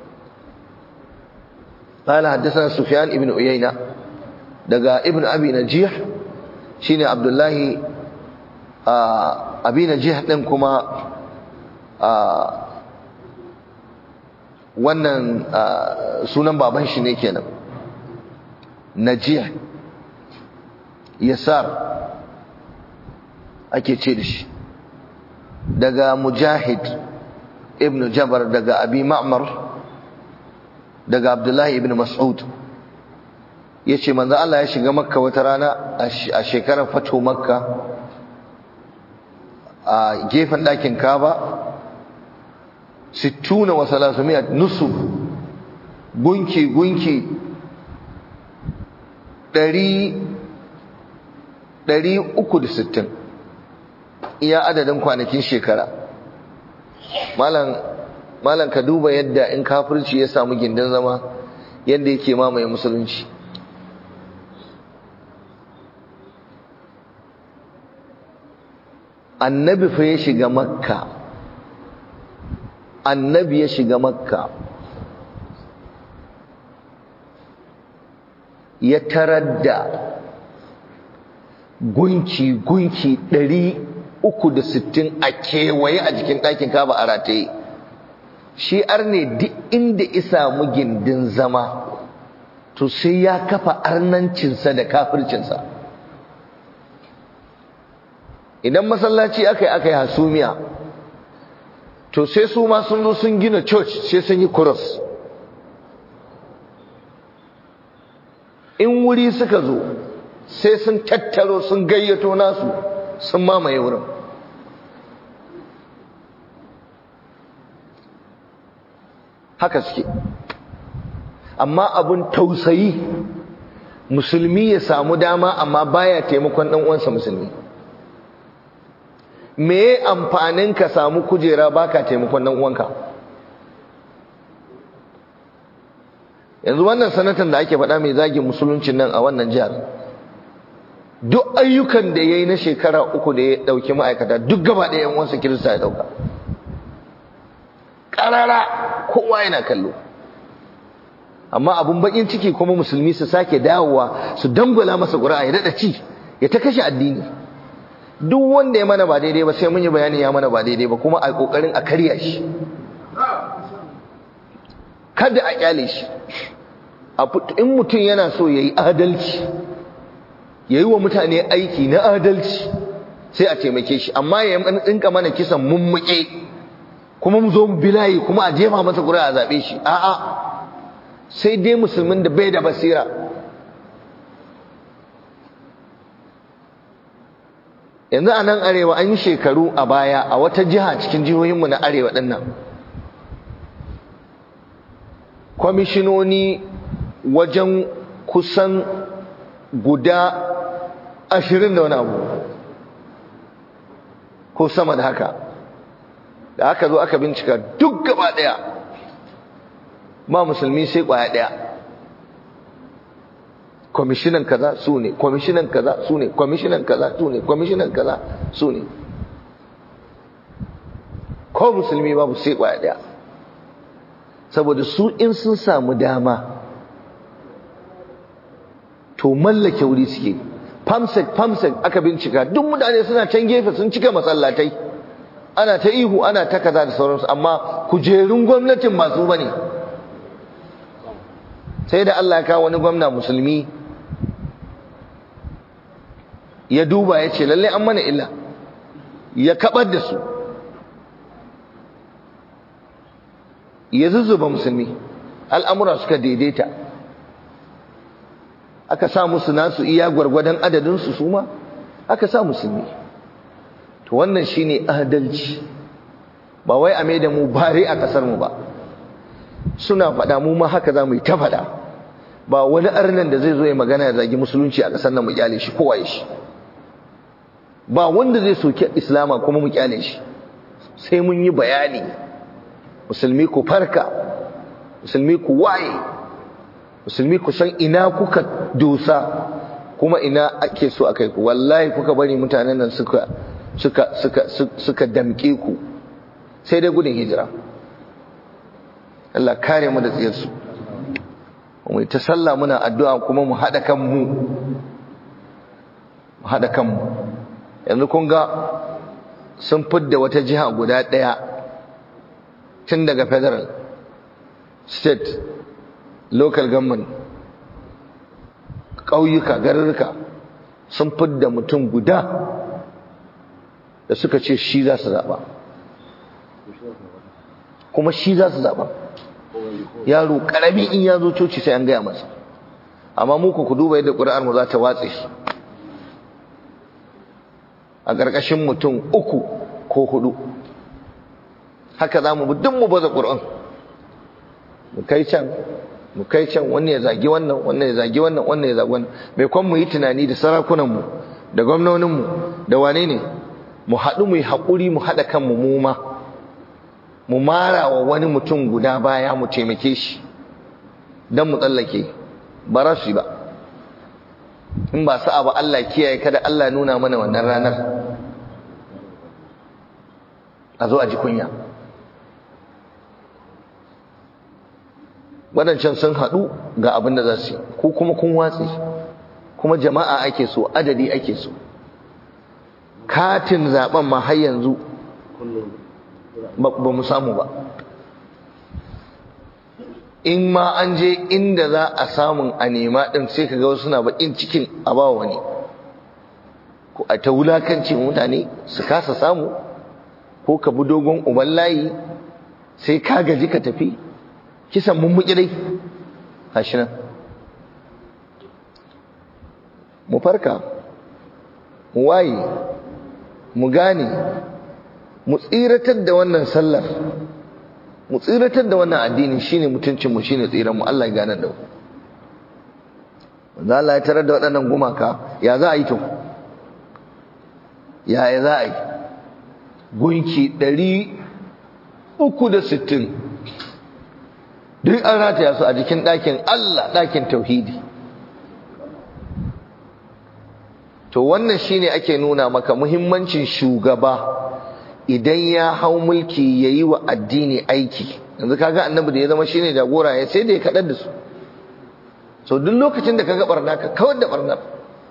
قال حدثنا سفيان ابن عيينة دقا ابن أبي نجيح شيني عبد الله أبي نجيح لنكما wannan sunan baban shi ne kenan najih yasar ake ce da shi daga mujahid ibn jabar daga abi ma'mar daga abdullahi ibn mas'ud ya ce manzo Allah ya shiga makka wata rana a shekarar fato makka a gefen ɗakin kaba sittuna wa salasumiyat nusub gunki gunki ɗari ɗari uku da sittin iya adadin kwanakin shekara malam malam ka duba yadda in kafirci ya samu gindin zama yadda yake mamaye musulunci annabi fa ya shiga makka annabi ya shiga makka ya tarar da gunki gunki ɗari uku da sittin a kewaye a jikin ɗakin kaba a rataye shi arne duk inda isa mu gindin zama to sai ya kafa arnancinsa da kafircinsa idan masallaci aka yi aka yi hasumiya to sai su ma sun zo sun gina church sai sun yi cross in wuri suka zo sai sun tattaro sun gayyato nasu sun mamaye wurin haka suke amma abun tausayi musulmi ya samu dama amma baya taimakon dan uwansa musulmi me amfanin ka samu kujera baka taimakon dan uwanka yanzu wannan sanatan da ake faɗa mai zagin musuluncin nan a wannan jihar duk ayyukan da yayi na shekara uku da ya dauki ma'aikata duk gaba ɗaya yan uwansa kirista ya dauka karara kowa yana kallo amma abun bakin ciki kuma musulmi su sake dawowa su dangula masa ƙura'a ya daɗa ci ya ta kashe addini duk wanda ya mana ba daidai ba sai mun yi bayani ya mana ba daidai ba kuma a kokarin a karya shi kada a kyale shi in mutum yana so ya yi adalci ya yi wa mutane aiki na adalci sai a taimake shi amma ya ɗinka mana kisan mummuke kuma mu zo mu bilayi kuma a jefa masa ƙuri'a a zaɓe shi a'a sai dai musulmin da bai da basira yanzu a nan arewa an yi shekaru a baya a wata jiha cikin jihohinmu na arewa ɗin nan kwamishinoni wajen kusan guda ashirin da wani abu ko sama da haka da aka zo aka bincika duk gaba daya ba musulmi sai kwaya daya kwamishinan kaza su ne kwamishinan kaza su ne kwamishinan kaza su ne kwamishinan kaza su ne ko musulmi babu sai kwaya daya saboda su in sun samu dama to mallake wuri suke famsek famsek aka bincika duk mutane suna can gefe sun cika masallatai ana ta ihu ana ta kaza da sauransu amma kujerun gwamnatin masu bane sai da Allah ya kawo wani gwamna musulmi ya duba ya ce lalle an mana illa ya kabar da su ya zuzzuba musulmi al'amura suka daidaita aka sa musu nasu iya gwargwadon adadinsu su ma aka sa musulmi to wannan shine adalci ba wai a da mu bare a kasar mu ba suna faɗa mu ma haka za mu yi ta faɗa ba wani arnan da zai zo ya magana ya zagi musulunci a kasar nan mu kyale shi kowa ya shi ba wanda zai soki islama kuma mu kyale shi sai mun yi bayani musulmi ku farka musulmi ku waye musulmi ku san ina kuka dosa kuma ina ake so a kai ku wallahi kuka bari mutanen nan suka suka suka suka damke ku sai dai gudun hijira Allah kare mu da tsiyarsu mu ta sallah muna addu'a kuma mu hada kanmu mu hada kanmu yanzu kun ga sun fidda wata jiha guda daya tun daga federal state local government ƙauyuka garurruka sun fidda mutum guda da suka ce shi za su zaɓa kuma shi za su zaɓa yaro ƙarami in ya zo coci sai an gaya masa amma muku ku duba yadda ƙuri'ar mu za ta watse shi a ƙarƙashin mutum uku ko hudu haka za mu duk mu baza ƙur'an mu kai can mu kai can wannan ya zagi wannan wannan ya zagi wannan wannan ya zagi wannan mai kwan mu yi tunani da sarakunanmu da gwamnoninmu da wane ne mu haɗu mu yi haƙuri mu haɗa kanmu mu ma mu mara wa wani mutum guda baya mu taimake shi don mu tsallake ba za su yi ba in ba sa'a ba Allah kiyaye kada Allah nuna mana wannan ranar a zo a ji kunya waɗancan sun haɗu ga abin da za su yi ko kuma kun watsi kuma jama'a ake so adadi ake so katin zaben ma har yanzu ba mu samu ba in ma an je inda za a samun a nema ɗin sai ka ga wasu na baƙin cikin a ba wani ko a ta wulakanci mutane su kasa samu ko ka bi dogon uban layi sai ka gaji ka tafi kisan mummuki dai gashi nan mu farka mu waye mu gane mu tsiratar da wannan sallar mu tsiratar da wannan addini shine mutuncin mu shine tsiran mu Allah ya gane da mu wanda Allah ya tarar da waɗannan gumaka ya za a yi to ya ya za a yi gunki ɗari uku da sittin duk an rataya su a jikin ɗakin Allah ɗakin tauhidi to wannan shine ake nuna maka muhimmancin shugaba idan ya hau mulki ya yi wa addini aiki yanzu kaga annabi da ya zama shine jagora ya sai da ya kaɗar da su so duk lokacin da kaga barna ka kawar da barnar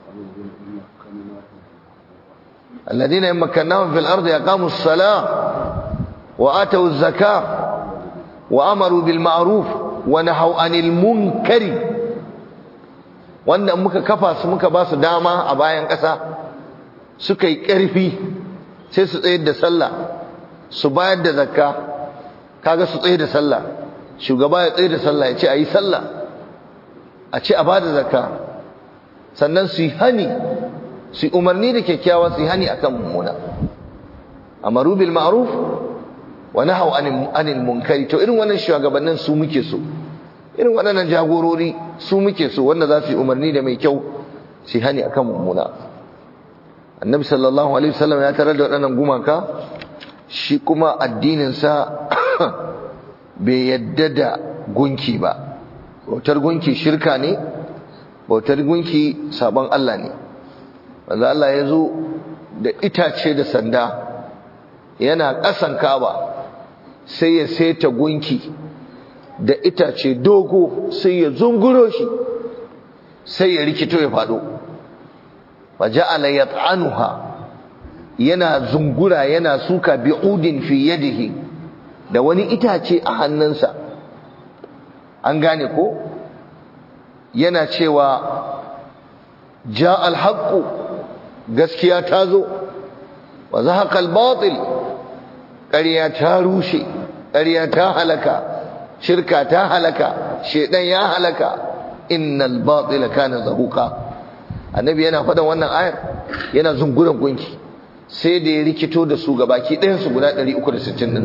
الذين يمكنهم في الأرض يقاموا الصلاة وآتوا الزكاة وأمروا بالمعروف ونهوا عن المنكر wanda muka kafa su muka ba su dama a bayan ƙasa suka yi ƙarfi sai su tsayar da sallah su bayar da zakka kaga su tsaye da sallah shugaba ya tsaye da sallah ya ce a yi sallah a ce a ba da zakka sannan su yi hani su yi umarni da kyakkyawa su yi hani akan mummuna amaru bil ma'ruf wa nahaw anil munkari to irin wannan shugabannin su muke so irin waɗannan jagorori su muke so wanda za su yi umarni da mai kyau su hani akan mummuna annabi sallallahu alaihi wasallam ya tarar da waɗannan gumaka shi kuma addininsa bai yadda da gunki ba bautar gunki shirka ne bautar gunki sabon Allah ne wanda Allah ya zo da itace da sanda yana ƙasan kaba sai ya seta gunki da itace dogo sai ya zunguro shi sai ya rikito ya faɗo waja'ala yat'anuha yana zungura yana suka bi'udin fi yadihi da wani itace a hannunsa an gane ko yana cewa ja'al haqqu gaskiya ta zo wa zahaqa al-batil ƙarya ta rushe ƙarya ta halaka shirka ta halaka shedan ya halaka innal batila kana zahuqa annabi yana faɗan wannan ayar yana zunguran gunki sai da ya rikito da su gabaki ɗayan su guda 360 din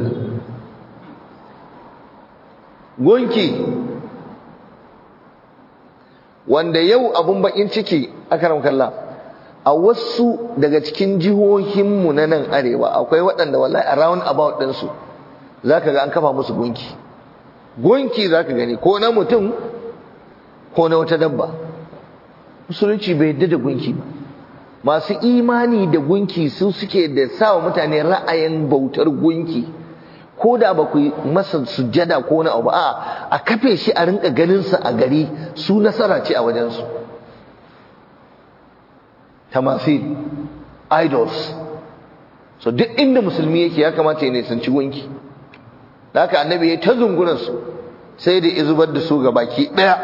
gunki wanda yau abun bakin ciki akaram kallah a wasu daga cikin jihohinmu na nan arewa akwai waɗanda wallahi around about ɗinsu za ka ga an kafa musu gunki gunki za ka gani ko na mutum ko na wata dabba musulunci bai yadda da gunki ba masu imani da gunki su suke da sawa mutane ra'ayin bautar gunki ko da ba ku masa sujjada ko na abu a a kafe shi a rinka ganinsa a gari su nasara ce a wajensu tamasil idols so duk inda musulmi yake ya kamata ya nisanci gunki da haka annabi ya ta zunguransu sai da izubar da su ga baki ɗaya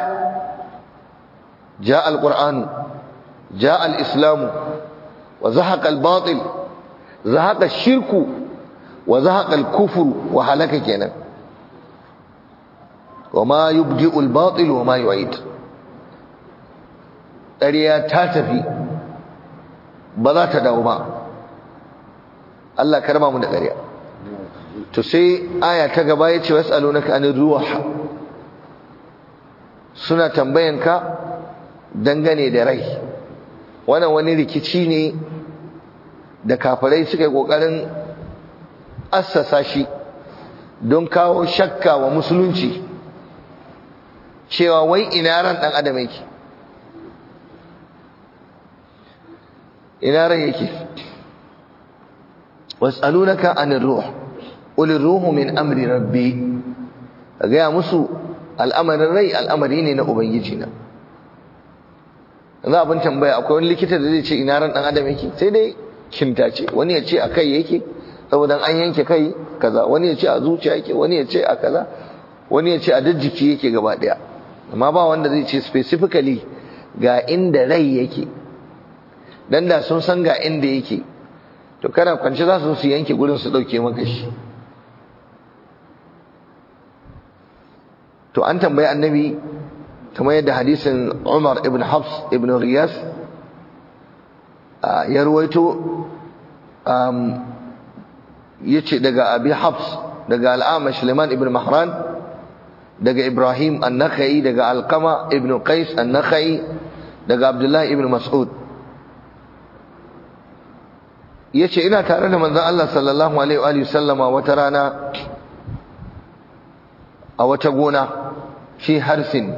ja alƙur'anu ja al'islamu wa zahaƙa al-batil zahaƙa shirku wa zahaƙa al-kufuru wa halaka kenan wa ma yubdi'u al-batil wa ma yu'id ƙarya ta tafi ba za ta dawo ba Allah karma mu da ƙarya to sai aya ta gaba ya ce was'alunaka anir ruh suna tambayanka dangane da rai wannan wani rikici ne da kafirai suka yi kokarin assasa shi don kawo shakka wa musulunci cewa wai ina ran dan adam yake ina ran yake was'alunaka anir ruh qul ruhu min amri rabbi ga musu al'amarin rai al'amari ne na ubangiji na yanzu abin tambaya akwai wani likita da zai ce ina ran dan adam yake sai dai kintace wani ya ce a kai yake saboda an yanke kai kaza wani ya ce a zuciya yake wani ya ce a kaza wani ya ce a jiki yake gaba daya amma ba wanda zai ce specifically ga inda rai yake dan da sun san ga inda yake to kana kwance za su su yanke gurin su dauke maka shi to an tambayi annabi kamar yadda hadisin Umar ibn Hafs ibn Riyas ya ruwaito yace daga Abi Hafs daga Al-Amash Liman ibn Mahran daga Ibrahim An-Nakhai daga Alqama ibn Qais An-Nakhai daga Abdullah ibn Mas'ud yace ina tare da manzon Allah sallallahu alaihi wa sallama wata rana a wata gona fi harsin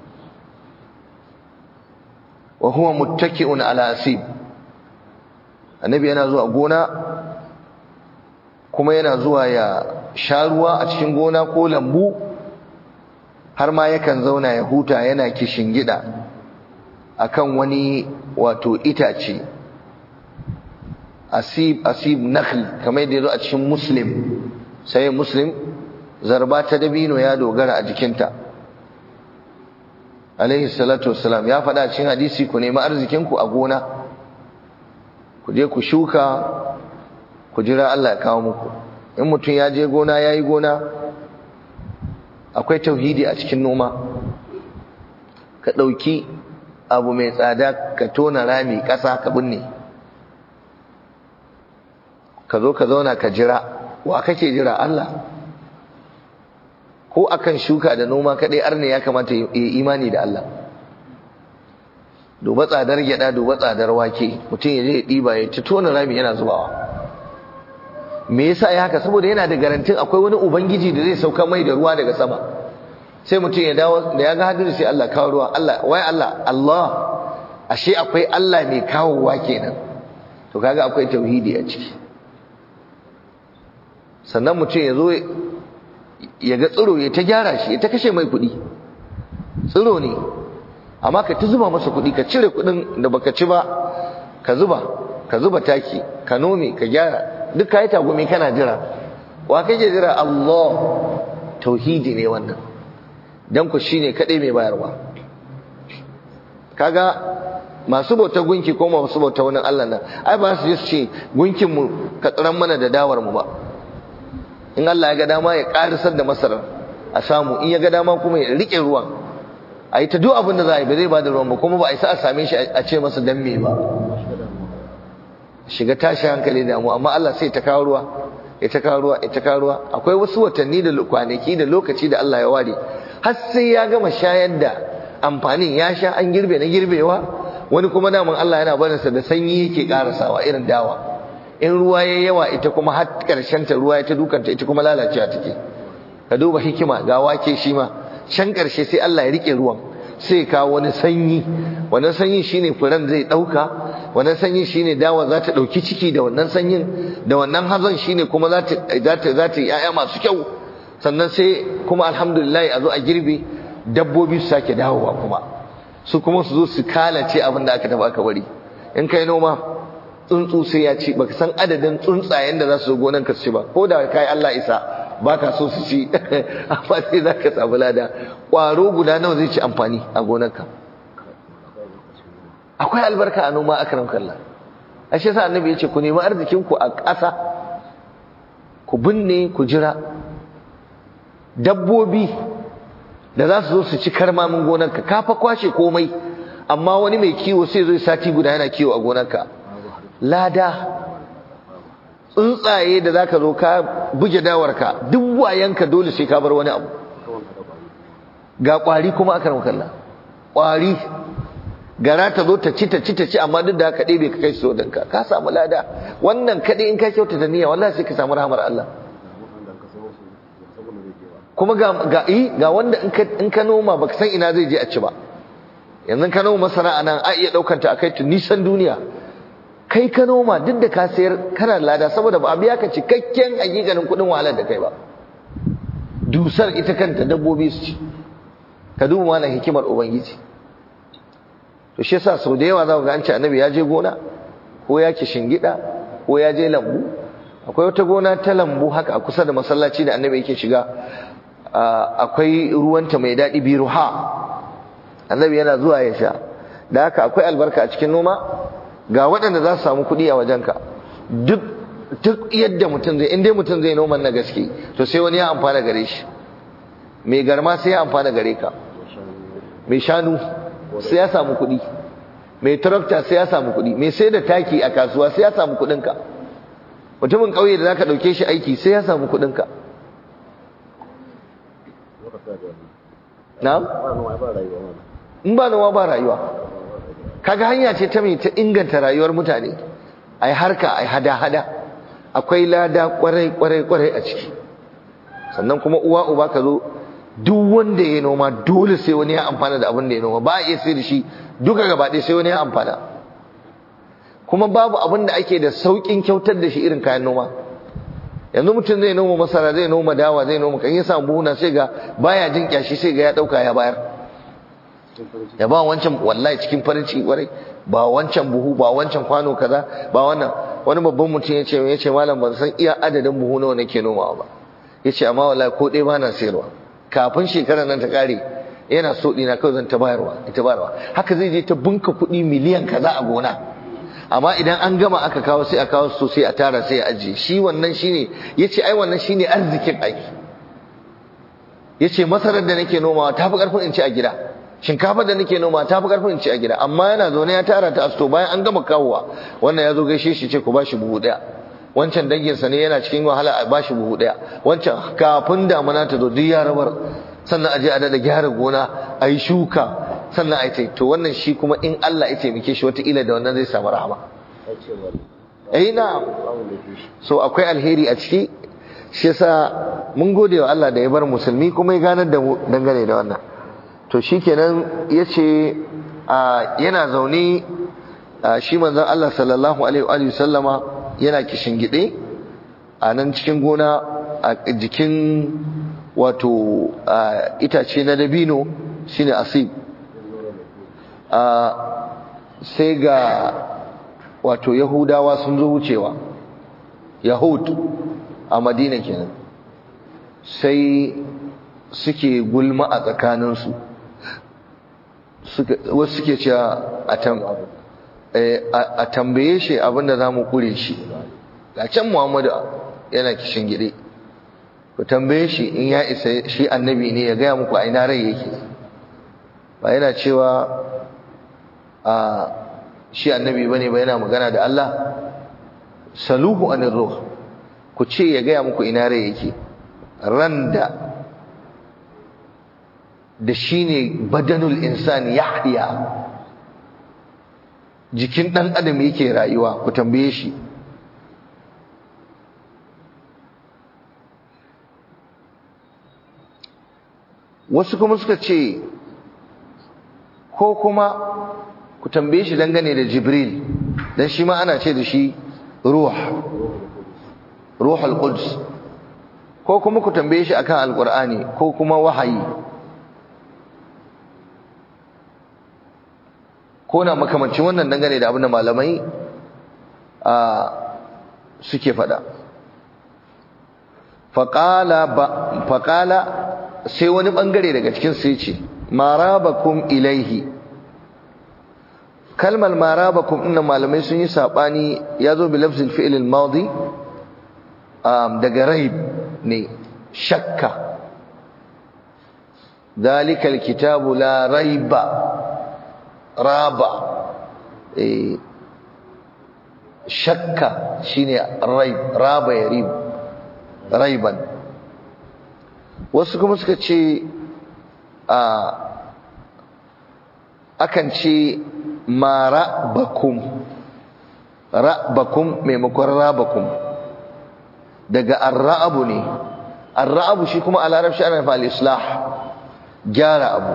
wa huwa muttaki'un ala asib annabi yana zuwa gona kuma yana zuwa ya sha ruwa a cikin gona ko lambu har ma yakan zauna ya huta yana kishin gida akan wani wato itace asib asib nakhl kamar yadda yazo a cikin muslim sai muslim zarba ta dabino ya dogara a jikinta alaihi salatu wassalam ya faɗa cikin hadisi ku nemi arzikinku a gona ku je ku shuka ku jira Allah ya kawo muku in mutum ya je gona ya yi gona akwai tauhidi a cikin noma ka ɗauki abu mai tsada ka tona rami ƙasa ka binne ka zo ka zauna ka jira wa kake jira Allah ko akan shuka da noma kadai arne ya kamata ya imani da Allah duba tsadar gyada duba tsadar wake mutum ya je ya diba ya ci tona rami yana zubawa me yasa ya haka saboda yana da garantin akwai wani ubangiji da zai sauka mai da ruwa daga sama sai mutum ya dawo da ya ga hadiri sai Allah kawo ruwa Allah wai Allah Allah ashe akwai Allah mai kawowa kenan to kaga akwai tauhidi a ciki sannan mutum ya zo ya ga tsiro ya ta gyara shi ya ta kashe mai kuɗi tsiro ne amma ka ta zuba masa kuɗi ka cire kuɗin da baka ci ba ka zuba ka zuba taki ka nome ka gyara duk ka yi tagumi kana jira wa kake jira Allah tauhidi ne wannan dan ku shine kadai mai bayarwa kaga masu bauta gunki ko masu bauta wani Allah nan ai ba su su ce gunkin mu ka tsiran mana da dawar mu ba in Allah ya ga dama ya karisar da masarar a samu in ya ga dama kuma ya rike ruwan a yi ta duk abin da za a yi ba zai ba da ruwan ba kuma ba a isa a same shi a ce masa dan me ba shiga tashi hankali da mu amma Allah sai ta kawo ruwa ya ta kawo ruwa ya ta kawo ruwa akwai wasu watanni da kwanaki da lokaci da Allah ya ware har sai ya gama shayar da amfanin ya sha an girbe na girbewa wani kuma daman Allah yana barin sa da sanyi yake karasawa irin dawa in ruwa yayi yawa ita kuma har karshen ta ruwa ya ta dukanta ita kuma lalacewa take ka duba hikima ga wake shi ma can karshe sai Allah ya rike ruwan sai kawo wani sanyi wannan sanyin shine furan zai dauka wannan sanyin shine dawa za ta dauki ciki da wannan sanyin da wannan hazon shine kuma za ta za ta za ta yaya masu kyau sannan sai kuma alhamdulillah a zo a girbe dabbobi su sake dawowa kuma su kuma su zo su kalace abin da aka taba aka bari in kai noma tsuntsu sai ya ci baka san adadin tsuntsayen da za su zo gonan ka su ci ba ko da kai Allah isa baka so su ci amma sai zaka samu lada kwaro guda nawa zai ci amfani a gonarka akwai albarka a noma akram kallah ashe sa annabi yace ku nemi arzikin ku a ƙasa ku binne ku jira dabbobi da za su zo su ci karmamin gonarka ka fa kwashe komai amma wani mai kiwo sai zo sati guda yana kiwo a gonarka lada tsuntsaye da zaka zo ka buge dawarka duk wayanka dole sai ka bar wani abu ga kwari kuma aka ramu kalla kwari gara ta zo ta ci ta ci ta ci amma duk da haka ɗebe ka kai su danka ka samu lada wannan kaɗai in ka kyauta da niyya wallahi sai ka samu rahmar Allah kuma ga ga ga wanda in ka in ka noma baka san ina zai je a ci ba yanzu ka noma masara anan a iya daukar ta akai ta nisan duniya kai ka noma duk da ka sayar kana lada saboda ba a biya ka cikakken hakikanin kudin wahalar da kai ba dusar ita kanta dabbobi su ci ka duba mana hikimar ubangiji to shi yasa sau da yawa za ku ga an ce annabi ya je gona ko ya ki shingida ko ya je lambu akwai wata gona ta lambu haka a kusa da masallaci da annabi yake shiga akwai ruwanta mai daɗi biruha annabi yana zuwa ya sha da haka akwai albarka a cikin noma ga waɗanda za su samu kuɗi a wajenka duk duk yadda mutum zai in dai mutum zai noman na gaske to sai wani ya amfana gare shi mai garma sai ya amfana gare ka mai shanu sai ya samu kuɗi mai tarakta sai ya samu kuɗi mai sai da taki a kasuwa sai ya samu kuɗinka mutumin ƙauye da zaka ɗauke shi aiki sai ya samu kuɗinka na'am in ba noma ba rayuwa kaga hanya ce ta mai ta inganta rayuwar mutane ai harka ai hada-hada akwai lada kwarai kwarai kwarai a ciki sannan kuma uwa uba ka zo duk wanda ya noma dole sai wani ya amfana da abin da ya noma ba a iya sai da shi duka gaba ɗaya sai wani ya amfana kuma babu abin da ake da sauƙin kyautar da shi irin kayan noma yanzu mutum zai noma masara zai noma dawa zai noma kan ya samu buhuna sai ga baya jin kyashi sai ga ya ɗauka ya bayar ya ba wancan wallahi cikin farin ciki kwarai ba wancan buhu ba wancan kwano kaza ba wannan wani babban mutum ya ce ya ce malam ban san iya adadin buhu nawa nake nomawa ba ya ce amma wallahi ko ɗaya ba na sayarwa kafin shekarar nan ta ƙare yana so ɗina kawai zan ta bayarwa ita bayarwa haka zai je ta bunka kuɗi miliyan kaza a gona amma idan an gama aka kawo sai a kawo su sai a tara sai a ajiye shi wannan shine yace ai wannan shine arzikin aiki yace masarar da nake nomawa tafi karfin in ci a gida shinkafa da nake noma tafi karfin in ci a gida amma yana zaune ya tara ta asto bayan an gama kawowa wannan ya zo gaishe shi ce ku bashi buhu daya wancan danginsa ne yana cikin wahala a bashi buhu daya wancan kafin damuna ta zo duk ya rabar sannan aje a dada gyara gona a yi shuka sannan a yi to wannan shi kuma in Allah ya taimake shi wataƙila da wannan zai samu rahama eh na so akwai alheri a ciki shi yasa mun gode wa Allah da ya bar musulmi kuma ya ganar da mu dangane da wannan to shikenan yace yana zaune shi manzon Allah sallallahu alaihi wa sallama yana kishingide a nan cikin gona a jikin wato itace na dabino shine asib sai ga wato yahudawa sun zo wucewa yahud a madina kenan sai suke gulma a tsakaninsu wasu suke cewa a tambaye shi abinda za mu kure shi ga can muhammadu yana kishin gide ku tambaye shi in ya isa shi annabi ne ya gaya muku a ina rai yake ba yana cewa a shi annabi bane ba yana magana da Allah saluhu anir ruh ku ce ya gaya muku ina rai yake randa da shine badanul insani yahya jikin dan adam yake rayuwa ku tambaye shi wasu kuma suka ce ko kuma ku tambaye shi dangane da jibril dan shi ma ana ce da shi ruh ruhul quds ko kuma ku tambaye shi akan alqur'ani ko kuma wahayi ko na makamancin wannan dangane da abin da malamai a suke fada faqala faqala sai wani bangare daga cikin sai ce marabakum ilaihi kalmar marabakum inna malamai sun yi sabani yazo bi lafzil fi'l al-madi daga raib ne shakka dalika al-kitabu la raiba raba shakka shine raib raba yarib raiban wasu kuma suka ce a akan ce ma ra'bakum ra'bakum maimakon rabakum daga arra'abu ne arra'abu shi kuma a larabci ana fa al-islah gyara abu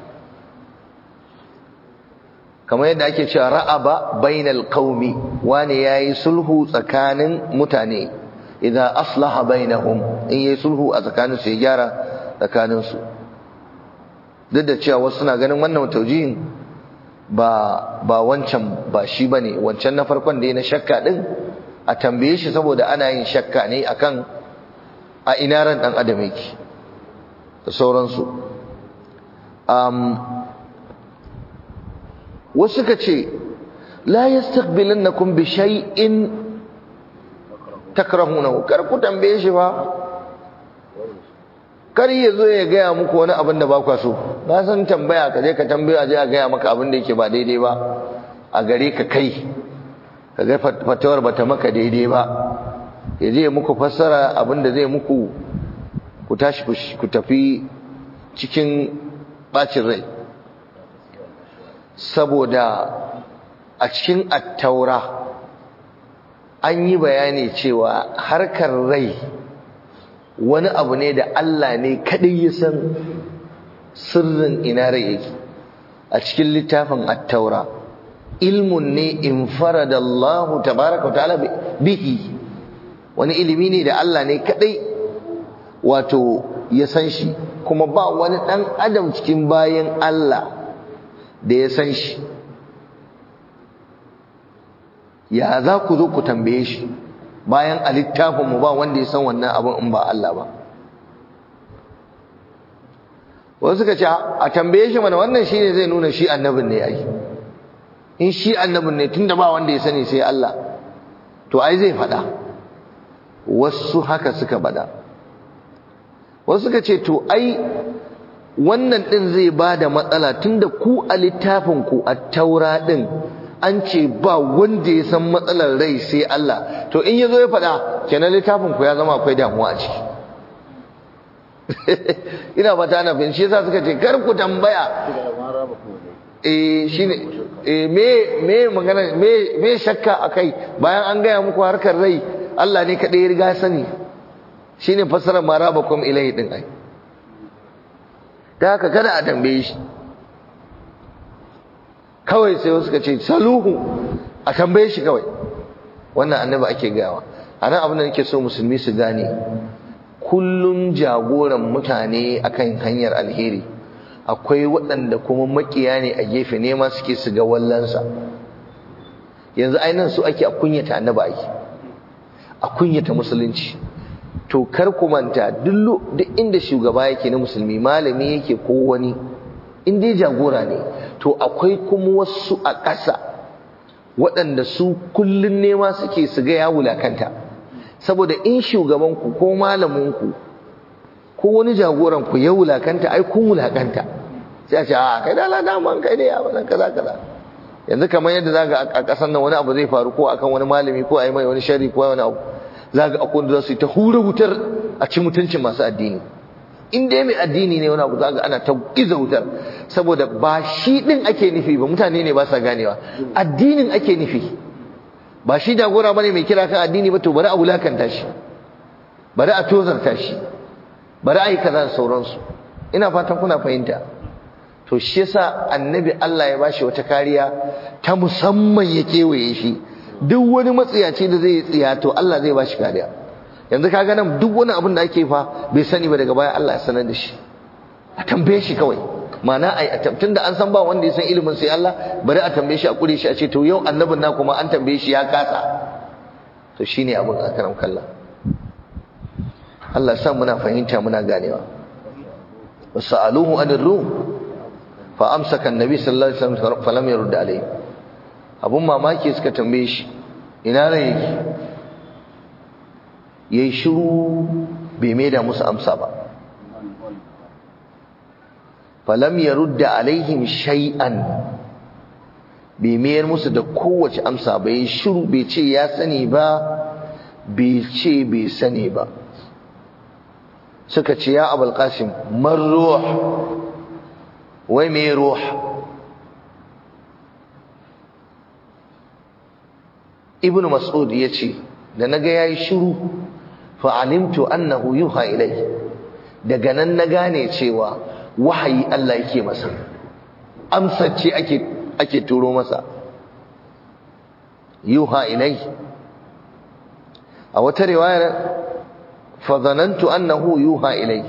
kamar yadda ake cewa ra'aba bainal qaumi wani yayi sulhu tsakanin mutane idan aslaha bainahum in yayi sulhu a tsakanin su ya gyara tsakanin su duk da cewa wasu suna ganin wannan taujihin ba ba wancan ba shi bane wancan na farkon da na shakka din a tambaye shi saboda ana yin shakka ne akan a ina ran dan adam yake da sauransu um, wasu suka ce la yastaqbilannakum bi shay'in takrahunahu kar ku tambaye shi ba kar ya zo ya gaya muku wani abin da ba kwa so na san tambaya ka je ka tambaya je a gaya maka abin da yake ba daidai ba a gare ka kai ka ga fatawar bata maka daidai ba ya je muku fassara abin da zai muku ku tashi ku tafi cikin bacin rai saboda a cikin attaura an yi bayani cewa harkar rai wani abu ne da Allah ne kadai ya san sirrin ina rai yake a cikin littafin attaura ilmun ne infarada Allah tabaraka ta'ala bihi wani ilimi ne da Allah ne kadai wato ya san shi kuma ba wani dan adam cikin bayan Allah da ya san shi ya za ku zo ku tambaye shi bayan a littafinmu ba wanda ya san wannan abin in ba Allah ba wasu suka ce a tambaye shi mana wannan shi ne zai nuna shi annabin ne ai in shi annabin ne tunda ba wanda ya sani sai Allah to ai zai faɗa wasu haka suka faɗa wasu suka ce to ai wannan ɗin zai ba da matsala tunda ku a littafinku a taura ɗin an ce ba wanda ya san matsalar rai sai Allah to in yazo ya faɗa kenan littafin ku ya zama akwai damuwa a ciki ina fata na fahimci yasa suka ce kar ku tambaya eh shine eh me me magana me me shakka akai bayan an gaya muku harkar rai Allah ne kadai ya riga sani shine fassarar marabakum ilai din ai da haka kada a tambaye shi kawai sai wasu suka ce saluhu a tambaye shi kawai wannan annabi ake gawa anan abin da nake so musulmi su gane kullun jagoran mutane akan hanyar alheri akwai waɗanda kuma makiya ne a gefe nema suke su ga wallansa yanzu ainihin su ake a kunyata annabi ake a kunyata musulunci to kar ku manta duk inda shugaba yake na musulmi malami yake ko wani in dai jagora ne to akwai kuma wasu a ƙasa waɗanda su kullun nema suke su ga ya wulakanta saboda in shugabanku ko malaminku ko wani jagoranku ya wulakanta ai kun wulakanta sai a ce a kai da Allah daman kai ne ya wannan kaza kaza yanzu kamar yadda zaka a ƙasar nan wani abu zai faru ko akan wani malami ko ai mai wani sharri ko wani abu zaka akwai da su ta hura wutar a ci mutuncin masu addini in dai mai addini ne wani abu zaka ana ta giza wutar saboda ba shi din ake nufi ba mutane ne ba sa ganewa addinin ake nufi ba shi jagora bane mai kira kan addini ba to bari a wulakanta shi bari a tozarta shi bari a yi kaza da sauransu ina fatan kuna fahimta to shi yasa annabi Allah ya bashi wata kariya ta musamman ya kewaye shi duk wani matsiyaci da zai tsiya to Allah zai bashi kariya yanzu kaga nan duk wani abin da ake fa bai sani ba daga baya Allah ya sanar da shi a tambaye shi kawai ma'ana ai tunda an san ba wanda ya san ilimin sai Allah bari a tambaye shi a kure shi a ce to yau annabin na kuma an tambaye shi ya kasa to shine abin akaram kallah Allah sa muna fahimta muna ganewa wasaluhu anir ruh fa amsaka annabi sallallahu alaihi wasallam falam yurd alayhi abun mamaki suka tambaye shi ina ran yake yayi shiru bai maida musu amsa ba falam yarudda alaihim shay'an bai mayar musu da kowace amsa ba yayi shiru bai ce ya sani ba bai ce bai sani ba suka ce ya abul qasim man ruh wai me ruh ibn mas'ud yace da naga yayi shiru fa alimtu annahu yuha ilai daga nan na gane cewa wahayi Allah yake masa amsar ce ake ake turo masa yuha ilai a wata riwayar fa zanantu annahu yuha ilai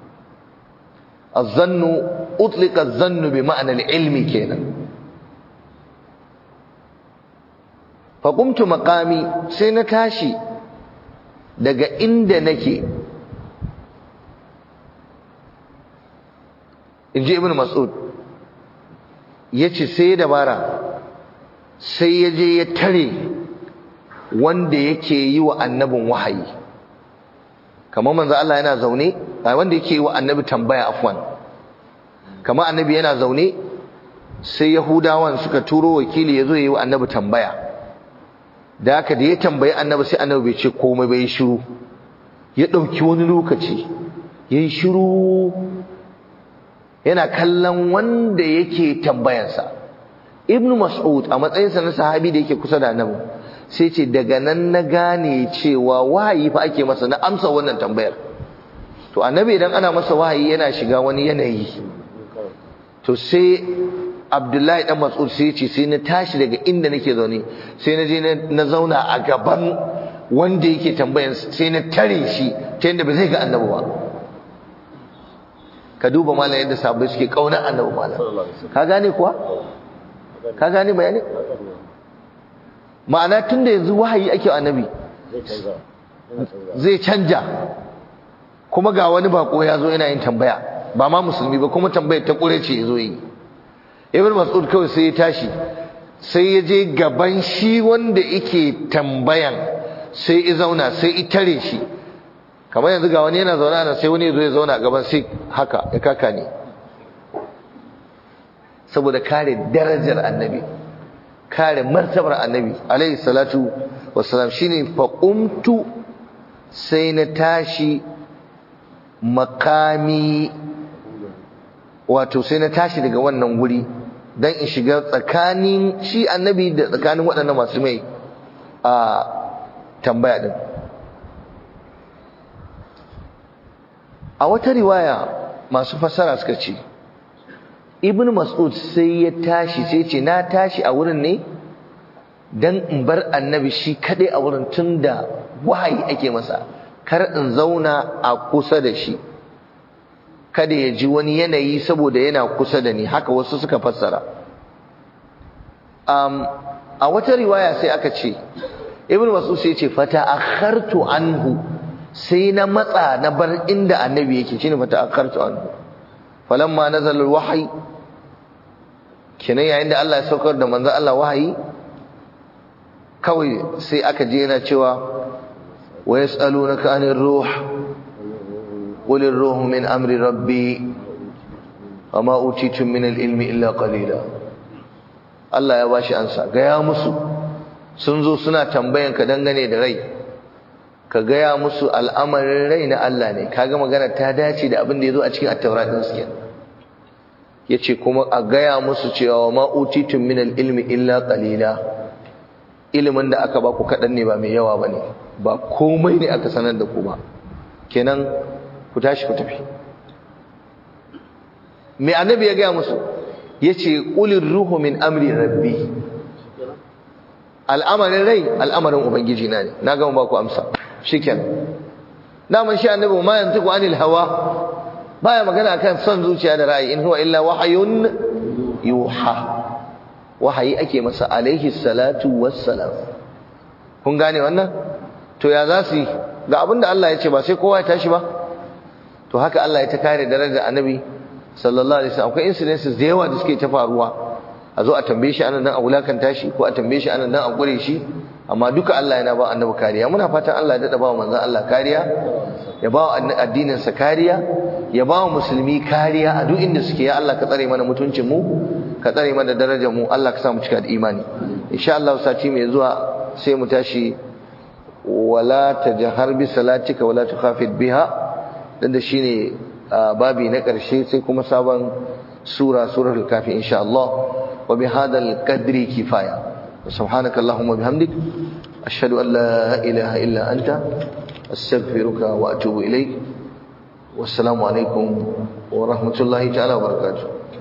الظن أطلق الظن بمعنى العلم كينا فقمت مقامي سينتاشي daga inda nake inji ibn mas'ud yace sai dabara sai ya je ya tare wanda yake yi wa annabin wahayi kamar manzo Allah yana zaune wanda yake yi wa annabi tambaya afwan kamar annabi yana zaune sai yahudawan suka turo wakili yazo yi wa annabi tambaya da haka da ya tambayi annabi sai annabi bai ce komai bai shiru ya dauki wani lokaci yayi shiru yana kallon wanda yake tambayansa ibnu mas'ud a matsayinsa na sahabi da yake kusa da annabi sai ce daga nan na gane cewa wahayi fa ake masa na amsa wannan tambayar to annabi idan ana masa wahayi yana shiga wani yanayi to sai abdullahi dan mas'ud sai ce sai na tashi daga inda nake zaune sai na je na zauna a gaban wanda yake tambayan sai na tare shi ta yadda ba zai ga annabi ba ka duba malam yadda sahabbai suke kauna annabi malam ka gane kuwa ka gane bayani ma'ana tunda yanzu wahayi ake annabi zai canja kuma ga wani bako ya zo yana yin tambaya ba ma musulmi ba kuma tambayar ta kure ce ya zo yi ibn mas'ud kawai sai ya tashi sai ya je gaban shi wanda yake tambayan sai ya zauna sai ya tare shi kamar yanzu ga wani yana zaune ana sai wani ya zo ya zauna a gaban sai haka ya kaka ne saboda kare darajar annabi kare martabar annabi alaihi salatu wassalam shine fa qumtu sai na tashi makami wato sai na tashi daga wannan guri dan in shiga tsakanin shi annabi da tsakanin waɗannan masu mai a tambaya din a wata riwaya masu fassara suka ce ibn mas'ud sai ya tashi sai ce na tashi a wurin ne dan in bar annabi shi kadai a wurin tunda wahayi ake masa kar in zauna a kusa da shi kada ya ji wani yanayi saboda yana kusa da ni haka wasu suka fassara um, a wata riwaya sai aka ce ibn mas'ud sai ce fata akhartu anhu sai na matsa na bar inda annabi yake shine fata akhartu anhu falamma nazala alwahyi kenan yayin da Allah ya saukar da manzon Allah wahayi kawai sai aka je yana cewa wa yasalunaka anir ruh qul ar-ruhu min amri rabbi wama utitum min al-ilmi illa qalila Allah ya bashi ansa gaya musu sun zo suna tambayan ka dangane da rai ka gaya musu al'amarin rai na Allah ne kaga magana ta dace da abin da yazo a cikin at-taurat din suke yace kuma a gaya musu cewa ma utitum min al-ilmi illa qalila ilimin da aka ba ku kadan ne ba mai yawa bane ba komai ne aka sanar da ku ba kenan ku tashi ku tafi me annabi ya gaya musu yace qulir ruhu min amri rabbi al'amarin rai al'amarin ubangiji na ne na gama ba ku amsa shikenan daman shi annabi ma yantiqu anil hawa baya magana kan son zuciya da ra'ayi in huwa illa wahayun yuha wahayi ake masa alaihi salatu wassalam kun gane wannan to ya za su yi ga abinda Allah ya ce ba sai kowa ya tashi ba to haka Allah ya ta kare darajar annabi sallallahu alaihi wasallam akwai incidences da yawa da suke ta faruwa a zo a tambaye shi anan dan a wulakanta shi ko a tambaye shi anan dan a gure shi amma duka Allah yana ba annabi kariya muna fatan Allah ya dada ba manzon Allah kariya ya ba addinin sa kariya ya ba musulmi kariya a duk inda suke ya Allah ka tsare mana mutuncin mu ka tsare mana darajar mu Allah ka sa mu cika da imani insha Allah sati mai zuwa sai mu tashi wala tajhar bi salatika wala tukhafid biha dan da shine babi na karshe sai kuma sabon sura suratul kafi insha Allah wa bihadal qadri kifaya سبحانك اللهم وبحمدك أشهد أن لا إله إلا أنت أستغفرك وأتوب إليك والسلام عليكم ورحمة الله تعالى وبركاته